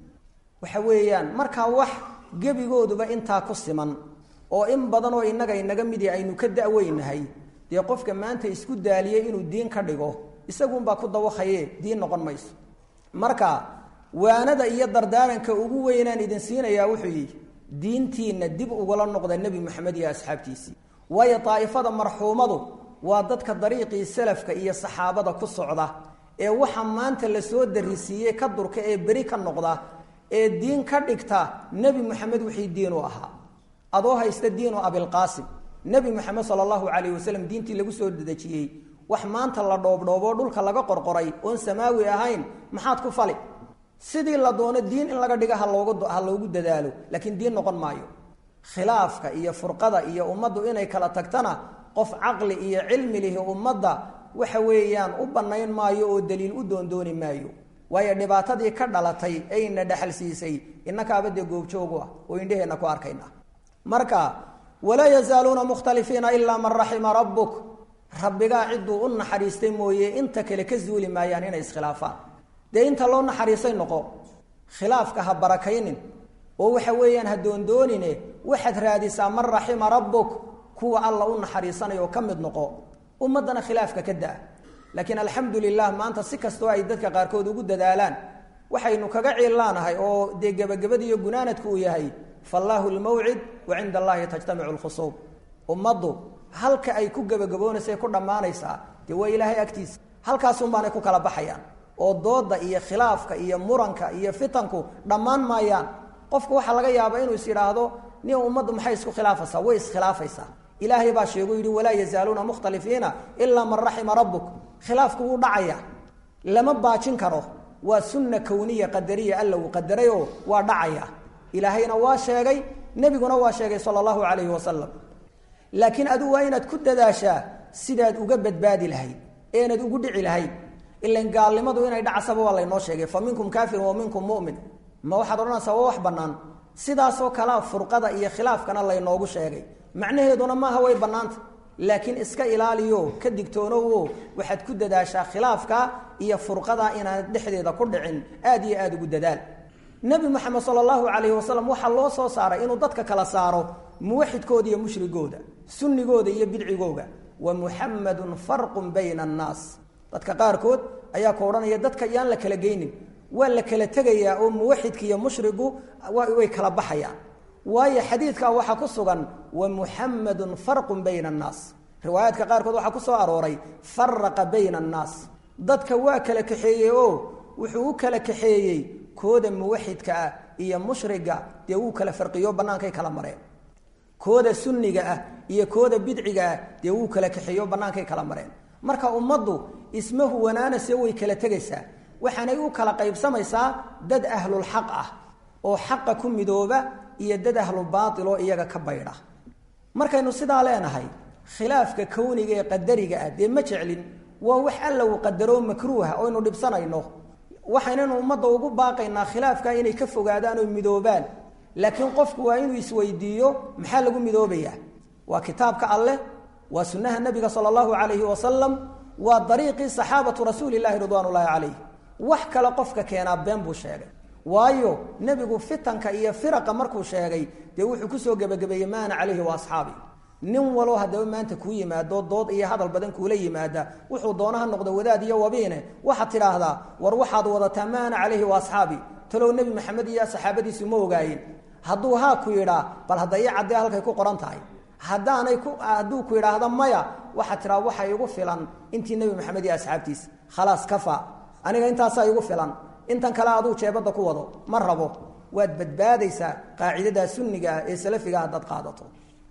waxa weeyaan markaa wax gebigooduba intaa ku siman oo in badan oo innaga inaga midi aynu ka da-weynahay dee qofka maanta isku daaliyey inuu diin ka dhigo isagunbaa ku dawakhaye diin noqon mayso marka waanada iyo dardaaranka ugu weynaan idin siinayaa wuxuu yidhi diintiina dib ugula noqda nebi moxamed iyo asxaabtiisii waayo daa'ifada marxuumadu waa dadka dariiqii salafka iyo saxaabada ku socda ee waxa maanta lasoo darisiiyey ka durka ee beri ka noqda ee diin ka dhigta nebi moxamed wixii diin u ahaa adoo haysta diinu abilqaasim nebi moxamed sala allahu calayh wasalam diintii lagu soo dedejiyey wax maanta la dhoobdhooboo dhulka laga qorqoray oon samaawi ahayn maxaad ku fali sidii la doono diin in laga dhiga haloogu ha loogu dadaalo laakiin diin noqon maayo khilaafka iyo furqada iyo ummaddu inay kala tagtana qof caqli iyo cilmi lihi ummadda waxa weeyaan u bannayn maayo oo daliil u doondooni maayo waayo dhibaatadii ka dhalatay ayna dhexal siisay innakaaba dee goobjoogu ah oo indheheenna ku arkayna marka walaa yazaaluuna mukhtalifiina ilaa man raxima rabbuk rabbigaa cidduu u naxariistay mooye inta kale ka zuuli maayaan inay iskhilaafaan dee inta loo naxariisay noqo khilaafka ha barakaynin oo waxa weeyaan ha doondoonine waxaad raadisaa man raxima rabbuk kuwa alla u naxariisanaya oo ka mid noqo ummaddana khilaafka ka da-a laakiin alxamdu lilah maanta si kastoo ay dadka qaarkood ugu dadaalaan waxaynu kaga ciillaanahay oo dee gebagabadiiyo gunaanadku uu yahay fallaahu lmawcid wa cinda allahi tajtamicu lkhusuub ummaddu halka ay ku gebagaboonaysa ku dhammaanaysaa dee waa ilaahay agtiisa halkaasunbaanay ku kala baxayaan oo dooda iyo khilaafka iyo muranka iyo fitanku dhammaan maayaan qofku waxaa laga yaabaa inuu is yidhaahdo nin ummaddu maxay isku khilaafaysaa way iskhilaafaysaa ilaahay baa sheegu yidhi walaa yazaaluuna mukhtalifiina ilaa man raxima rabbuk khilaafku wuu dhacaya lama baajin karo waa sunna kowniya qadariya alla uu qadarayoo waa dhacaya ilaahayna waa sheegay nebiguna waa sheegay sala allahu calayhi wasalam laakiin adigu waa inaad ku dadaashaa sidaad uga badbaadi lahayd eenad ugu dhici lahayd ilan gaalnimadu inay dhacasaba waa laynoo sheegay fa minkum kaafirun wa minkum mu'min ma waxaad odhanaysaa waa wax bannaan sidaasoo kalea furqada iyo khilaafkana laynoogu sheegay macnaheeduna maaha way bannaanta laakiin iska ilaaliyo ka digtoonowo waxaad ku dadaashaa khilaafka iyo furqada inaanad dhexdeeda ku dhicin aad iyo aada ugu dadaal nebi moxamed sala allahu calayhi wasalam waxaa loo soo saaray inuu dadka kala saaro muwaxidkooda iyo mushrigooda sunnigooda iyo bidcigooga wa muxamadun farqun bayna annaas dadka qaarkood ayaa ku odhanaya dadka yaan la kala geynin waa la kala tegayaa oo muwaxidka iyo mushrigu way kala baxayaan waayo xadiidkaa waxaa ku sugan wa muxamadun farqun bayna annaas riwaayaadka qaarkood waxaa ku soo arooray faraqa bayna annaas dadka waa kala kaxeeyey oo wuxuu u kala kaxeeyey kooda muwaxidka ah iyo mushriga dee wuu kala farqiyo bannaankay kala mareen kooda sunniga ah iyo kooda bidciga ah dee wuu kala kaxeeyo bannaankay kala mareen marka ummaddu isma huwanaanase way kala tegaysaa waxaanay u kala qaybsamaysaa dad ahlulxaq ah oo xaqa ku midooba iyo dad ahlu baatil oo iyaga ka baydha markaynu sidaa leenahay khilaafka kowniga ee qadariga ah dee ma jeclin waa wax alla uu qadaroo makruuha oynu dhibsanayno waxaynaynu ummadda ugu baaqaynaa khilaafka inay ka fogaadaan oo midoobaan laakiin qofku waa inuu isweydiiyo maxaa lagu midoobayaa waa kitaabka alleh waa sunnaha nabiga sala allahu calayhi wasalam waa dariiqii saxaabatu rasuuli llahi ridwaan ullaahi calayh wax kale qofka keenaa been buu sheegay waayo nebigu fitanka iyo firaqa markuu sheegay dee wuxuu kusoo gebagabeeyey ma ana calayhi wa asxaabi nin waloo haddaba maanta kuu yimaado dood iyo hadal badan kuula yimaada wuxuu doonaha noqdo wadaad iyo wabiine waxaad tidhaahdaa war waxaad wadataa ma ana calayhi wa asxaabi talow nebi maxamed iyo saxaabadiisu ma ogaayeen hadduu haa ku yidhaa bal hadda ii caddee halkay ku qoran tahay haddaanay ku hadduu ku yidhaahda maya waxaad tidhaha waxa igu filan intii nebi maxamed iyo asxaabtiisa khalaas kafa aniga intaasaa igu filan intan kale aduu jeebadda ku wado ma rabo waad badbaadaysaa qaacidadaa sunniga ah ee salafiga haddaad qaadato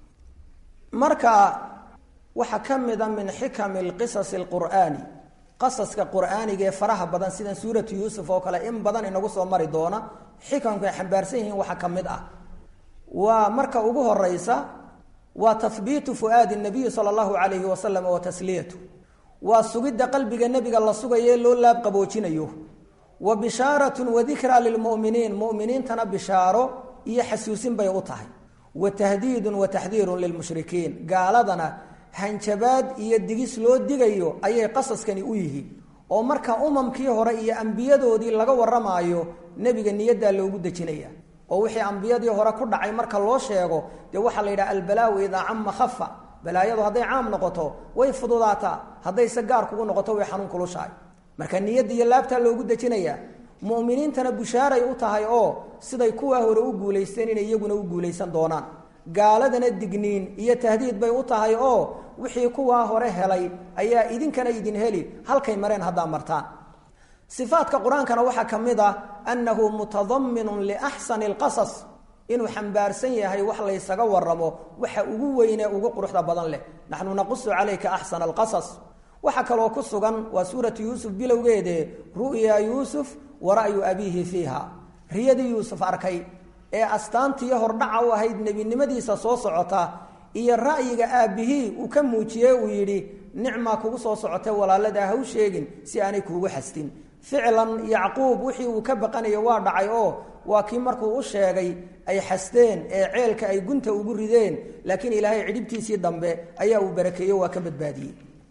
marka waxaa ka mida min xikami lqisasi alqur'aani qasaska qur'aaniga ee faraha badan sidan suuratu yuusuf oo kale in badan inagu soo mari doona xikamku ay xambaarsan yihiin waxaa ka mid ah waa marka ugu horeysa waa tahbiitu fu'aadi nabiyi sala allahu calayhi wasalam wa tasliyatu waa sugidda qalbiga nebiga la sugayo ee loo laabqaboojinayo wa bishaaratun wa dikraa lilmu'miniin mu'miniintana bishaaro iyo xasuusin bay u tahay wa tahdiidun wa taxdiirun lilmushrikiin gaaladana hanjabaad iyo digis loo digayo ayay qasaskani u yihiin oo marka umamkii hore iyo ambiyadoodii laga warramaayo nebiga niyaddaa loogu dejinaya oo wixii ambiyadii hore ku dhacay marka loo sheego dee waxaa la yidhaha albalaawu idaa cama khafa balaayadu hadday caam noqoto way fududaataa haddayse gaar kugu noqoto way xanuun kulushahay marka niyadda iyo laabtaa loogu dejinayaa mu'miniintana bushaaray u tahay oo siday kuwaa hore u guulaysteen inay iyaguna u guulaysan doonaan gaaladana digniin iyo tahdiid bay u tahay oo wixii kuwaa hore helay ayaa idinkana idin heli halkay mareen haddaa martaan sifaadka qur-aankana waxaa ka mid ah annahu mutadaminun liaxsani alqasas inuu xambaarsan yahay wax laysaga waramo waxa ugu weyne ugu quruxda badan leh naxnu naqusu calayka axsana alqasas waxaa kaloo ku sugan waa suuratu yuusuf bilowgeede ru'ya yuusuf wa ra'yu abiihi fiiha riyadii yuusuf arkay ee astaantiiyo hordhaca u ahayd nebinimadiisa soo socota iyo ra'yiga aabbihii uu ka muujiyey uu yidhi nicmaa kugu soo socotay walaaladaa ha u sheegin si aanay kuugu xastin ficlan yacquub wixii uu ka baqanayo waa dhacay oo waa kii markuu u sheegay ay xasteen ee ceelka ay gunta ugu rideen laakiin ilaahay cidhibtiisii dambe ayaa uu barakeeyo waa ka badbaadiyey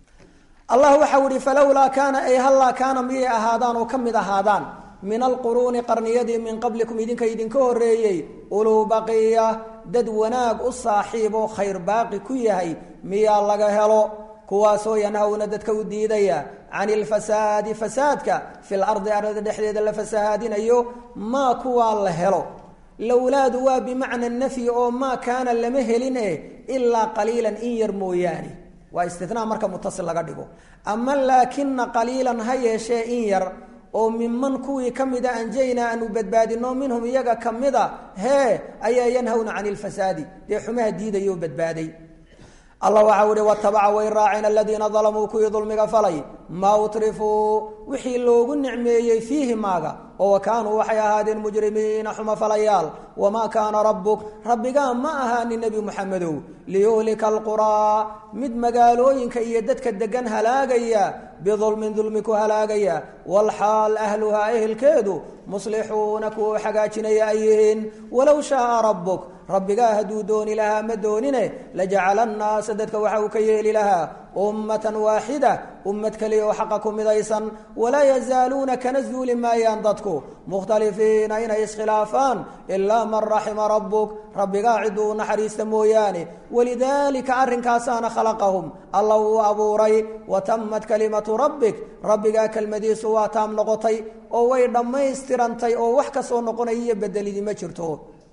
allah waxau ihi falowlaa kaana ay hallaa kaana miyay ahaadaan oo ka mid ahaadaan min alquruuni qarniyadii min qablikum idinka idinka horeeyey uluu baqiya dad wanaag u saaxiib oo khayr baaqi ku yahay miyaa laga helo kuwaasoo yanhawna dadka u diidaya can ilfasaadi fasaadka fil ardi arlada dhexdeeda la fasahaadinayo maa kuwaa la helo lowlaadu waa bimacna nafyi oo maa kaana lama helin e ilaa qaliilan in yar mooyaane waa istinaa marka mutasil laga dhigo ama laakina qaliilan ha yeeshee in yar oo miman kuwii ka mida anjaynaa aanu badbaadino minhum iyaga ka mida hee ayaa yanhawna can ilfasaadi dee xumaha diidayoo badbaaday allah waxau ihi watabaca way raaceen aladiina dalamuu kuwii dulmiga falay maa utrifuu wixii loogu nicmeeyey fiihi maaga oo wa kaanuu waxay ahaadeen mujrimiina xuma falayaal wamaa kaana rabbuk rabbigaa ma ahaanin nebi muxamedow liyuhlika alquraa mid magaalooyinka iyo dadka degan halaagaya bidulmin dulmi ku halaagaya walxaal ahluhaa ehelkeedu muslixuuna kuwa hagaajinaya ay yihiin walow shaaa rabbuk rabbigaa hadduu dooni lahaa ma doonine lajacala annaasa dadka waxa uu ka yeeli lahaa ummatan waaxida ummad keliya oo xaqa ku midaysan walaa yazaaluuna kana zuuli maayaan dadku mukhtalifiina inay iskhilaafaan ilaa man raxima rabbuk rabbigaa ciduu u naxariista mooyaane walidaalika arrinkaasaana khalaqahum alla wuu abuuray wa tammat kalimatu rabbik rabbigaa kelmadiisu waa taam noqotay oo way dhammaystirantay oo wax kasoo noqonaya iyo bedelidi ma jirto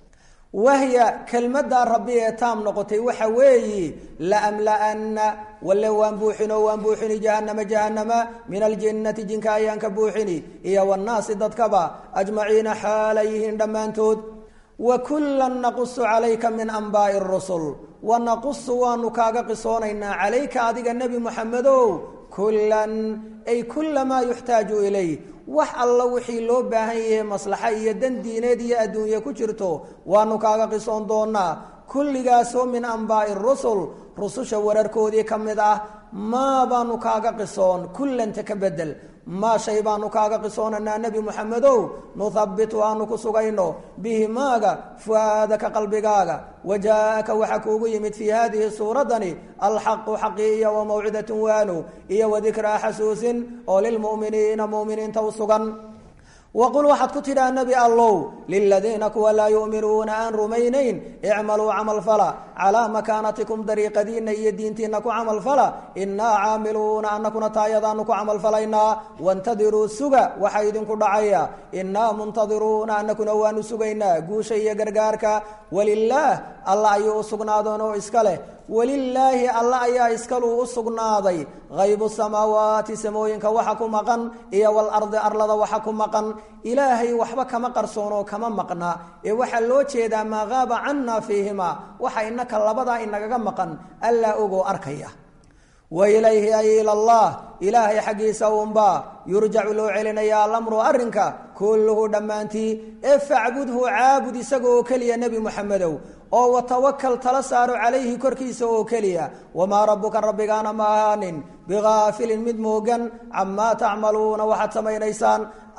wahya kelmaddaa rabbi ee taam noqotay waxa weeyi laamla'anna walle waan buuxin oo waan buuxini jahannama jahannama min aljinnati jinka ayaan ka buuxini iyo wannaasi dadkaba ajmaciina xaalay yihiin dhammaantood wa kullan naqusu calayka min anbaa'i rusul wa naqusu waanu kaaga qisoonaynaa calayka adiga nebi muxamedow kullan ay kulla maa yuxtaaju ilayh wax alla wixii loo baahan yahay maslaxa iyo dan diineed iyo adduunye ku jirto waanu kaaga qisoon doonaa kulligaasoo min anbaa'i rusul rususha wararkoodii ka mid ah maa baanu kaaga qisoon kullanta ka bedel maa shay baanu kaaga qisoonanaa nebi muxamedow nuthabitu aanu ku sugayno bihi maaga fu'aadaka qalbigaaga wajaa'aka waxaa kuugu yimid fii haadihi suuraddani alxaqu xaqi iyo wa mawcidatun waanu iyo wadikraa xasuusin oo lilmu'miniina mu'miniinta u sugan waqul waxaad ku tidhaha nebi allow liladiina kuwa laa yu'minuuna aan rumaynayn icmaluu camal fala calaa makaanatikum dariiqadiinna iyo diintiinna ku camal fala innaa caamiluuna annakuna taayadaanu ku camal falaynaa wantadiruu suga waxa idinku dhacaya innaa muntadiruuna annakuna waanu sugaynaa guusha iyo gargaarka walilaah alla ayuu u sugnaadoon oo iska leh walilaahi alla ayaa iskaluu u sugnaaday haybu samaawaati samooyinka waxa ku maqan iyo walardi arlada waxa ku maqan ilaahay waxba kama qarsoonoo kama maqna ee waxaa loo jeedaa maa qaaba cannaa fiihima waxa inaka labadaa inagaga maqan allaa ogoo arkaya wa ilayhi ay ilallah ilaahay xaggiisa uunbaa yurjacu loo celinayaa alamru arrinka kulluhu dhammaantii ee facbudhu caabud isaga oo keliya nebi muxamedow oo watawakal tala saaro calayhi korkiisa oo keliya wamaa rabbuka rabbigaana ma ahaanin bigaafilin mid moogan camaa tacmaluuna waxaad samaynaysaan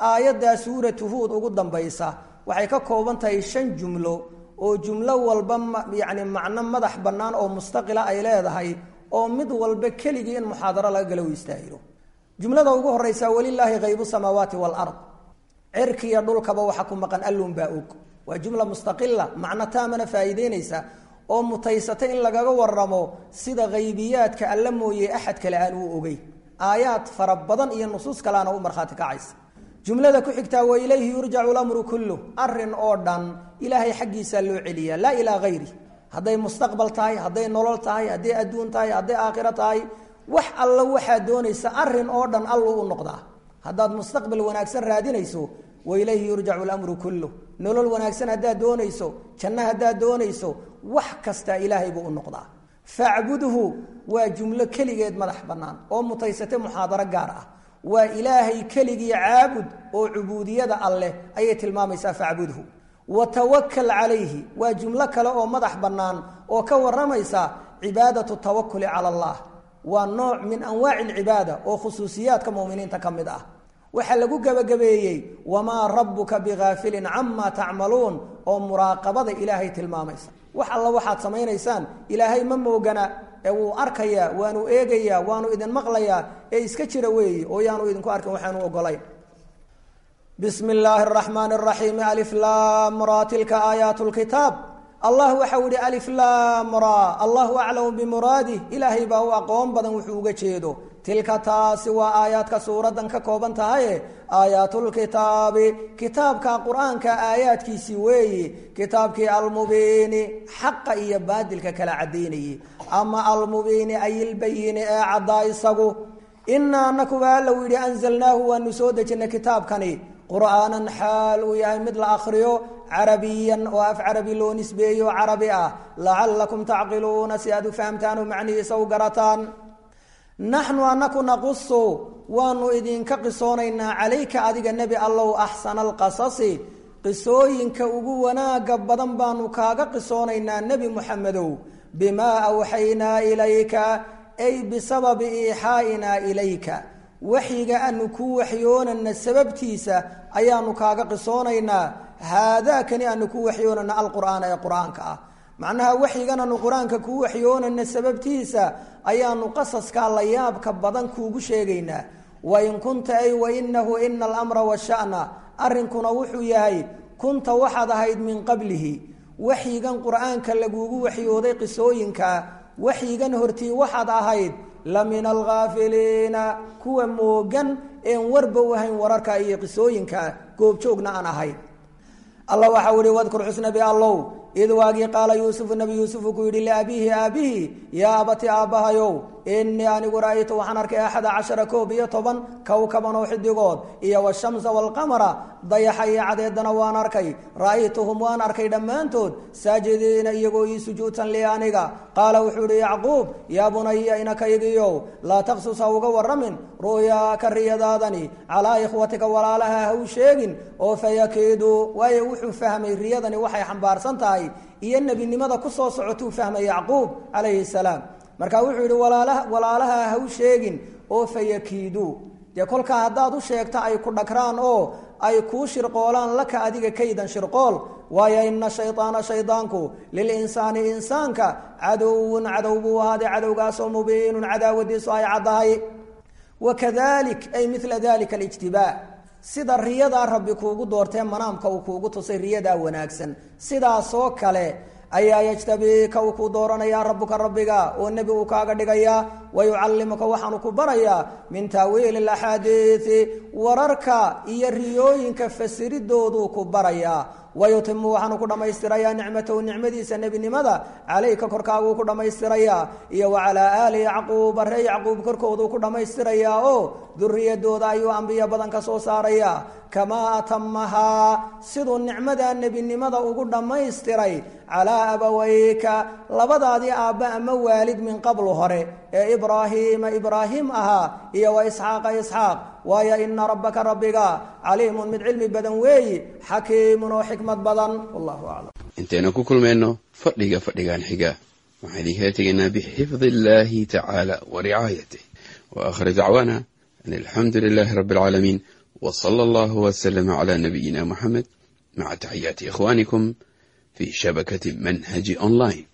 aayaddaa suuratu huud ugu dambaysa waxay ka kooban tahay shan jumlo oo jumlo walba yacni macno madax bannaan oo mustaqila ay leedahay oo mid walba keligii in muxaadaro laga galo u istaahilo jumlada ugu horeysa walilaahi haybu samaawaati waalard cirkiiyo dhulkaba waxa ku maqan allun baa og waa jumla mustaqila macno taamana faa'iideynaysa oo mutaysata in lagaga waramo sida haybiyaadka alla mooye axad kale aan uu ogey aayaad fara badan iyo nusuus kaleana u markhaati kacaysa jumlada ku xigtaa wa ilayhi yurjacu lamru kullu arin oo dhan ilaahay xaggiisaa loo celiyaa laa ilaa hayri hadday mustaqbal tahay hadday nolol tahay hadday adduun tahay hadday aakhiro tahay wax alla waxaad doonaysa arin oo dhan alluu u noqdaa haddaad mustaqbal wanaagsan raadinayso wa ilayhi yurjacu lamru kullu nolol wanaagsan haddaad doonayso janno haddaad doonayso wax kasta ilaahay buu u noqdaa facbudhu waa jumlo keligeed madax bannaan oo mutaysate muxaadaro gaar ah waa ilaahay keligii caabud oo cubuudiyada alleh ayay tilmaamaysaa facbudhu wa tawakal calayhi waa jumlo kale oo madax bannaan oo ka waramaysa cibaadatu tawakuli cala allah waa nooc min anwaaci alcibaada oo khusuusiyaadka muminiinta ka mid ah waxaa lagu gebagabeeyey wamaa rabbuka bigaafilin camaa tacmaluun oo muraaqabada ilaahay tilmaamaysa wax alla waxaad samaynaysaan ilaahay ma moogana ee wuu arkayaa waanu eegayaa waanu idin maqlayaa ee iska jira weeye oo yaanu idinku arkin waxaanu ogolayn bismi illaahi araxmaani araxiimi aliflaamra tilka aayaat lkitaab allah waxau yihi aliflaamra allahu aclamu bimuraadih ilaahay baa u aqoon badan wuxuu uga jeedo tilka taasi waa aayaadka suuraddan ka kooban tahaye aayaatulkitaabi kitaabka qur-aanka aayaadkiisii weeye kitaabkii almubiini xaqa iyo baadilka kala caddaynayey ama almubiini ay ilbayini ee caddaa isagu inaa anakuba allow yidhi anzalnaahu waanu soo dejinay kitaabkani qur'aanan xaal uu yahay mid la akriyo carabiyan oo af carabi loo nisbeeyo carabi ah lacallakum tacqiluuna si aad u fahamtaan oo macnihiisa u garataan naxnu anaku naqusu waanu idinka qisoonaynaa calayka adiga nebi allow axsana alqasasi qisooyinka ugu wanaaga badan baanu kaaga qisoonaynaa nebi muxamedow bimaa awxaynaa ilayka ay bisababi iixaa'inaa ilayka waxyiga aanu kuu waxyoonana sababtiisa ayaanu kaaga qisoonaynaa haadaakani aanu kuu waxyoonana alqur'aana ee qur-aanka ah macnaha waxyigan aanu qur-aanka kuu waxyoonana sababtiisa ayaanu qasaskaa la yaabka badan kuugu sheegaynaa wain kunta ay wainahu ina alamra washa'na arrinkuna wuxuu yahay kunta waxaad ahayd min qablihi waxyigan qur-aanka laguugu waxyooday qisooyinka waxyigan hortii waxaad ahayd la min alghaafiliina kuwa moogan een warba u ahayn wararka iyo qisooyinka goobjoogna aan ahayn allah waxau ihi wadkur xusnabi allow id waagii qaala yuusufu nabi yuusufu ku yidhi liabiihi aabihi yaa abati aabbahayow inii anigu ra'aytu waxaan arkay axada cashara koob iyo toban kowkaban oo xidigood iyo washamsa waalqamara dayaxa iyo cadeedana waan arkay ra'aytuhum waan arkay dhammaantood saajidiina iyagoo ii sujuudsan li aniga qaala wuxuu ihi yacquub yaa bunaya inakaygiyow laa taqsus ha uga warramin ru'yaaka riyadaadani calaa ikhwatika walaalaha ha u sheegin oo fayakiiduu waayo wuxuu fahmay riyadani waxay xambaarsan tahay iyo nebinimada ku soo socotuu fahmay yacquub calayhi salaam marka wuxuu yidhi walaalaha walaalaha ha u sheegin oo fayakiiduu dee kolkaa haddaad u sheegta ay ku dhagraan oo ay kuu shirqoolaan laka adiga kaydan shirqool waayo ina shaydaana shaydaanku lilinsaani insaanka cadowun cadow buu ahaaday cadowgaasoo mubiinun cadaawadiisu ay caddahay wakadalik ay mila dalika alijtibaa sida riyadaa rabbi kuugu doortee manaamka uu kuugu tusay riyadaa wanaagsan sidaasoo kale ayaa yajtabiika uu ku dooranayaa rabbuka rabbiga oo nebi uu kaaga dhigayaa wayucallimuka waxaanu ku barayaa min taawiili axaadiii wararka iyo riyooyinka fasiridooduu ku barayaa wayutimu waxaanu ku dhammaystirayaa nicmatahu nicmadiisa nebinimada calayka korkaaguu ku dhammaystirayaa iyo wa calaa aali yacquuba ree yacquub korkooduu ku dhammaystirayaa oo duriyadooda ayuu ambiyo badan ka soo saarayaa kamaa atamahaa siduu nicmada nebinimada ugu dhammaystiray calaa abaweyka labadaadii aabba ama waalid min qablu hore ee ibraahiima ibraahim ahaa iyo wa isxaaqa isxaaq waayo ina rabbaka rabbiga caliimun mid cilmi badan weeyi xakiimun oo xikmad badan wallahu aclam intaynu ku kulmayno fadhiga fadhigan xiga waxaan idinkala tegaynaa bixifdi illaahi tacaala wa ricaayatih wa aakhir dacwaana an alxamdu lilaahi rabbi alcaalamiin وصلى الله وسلم على نبينا محمد مع تحيات إخوانكم في شبكة منهج أونلاين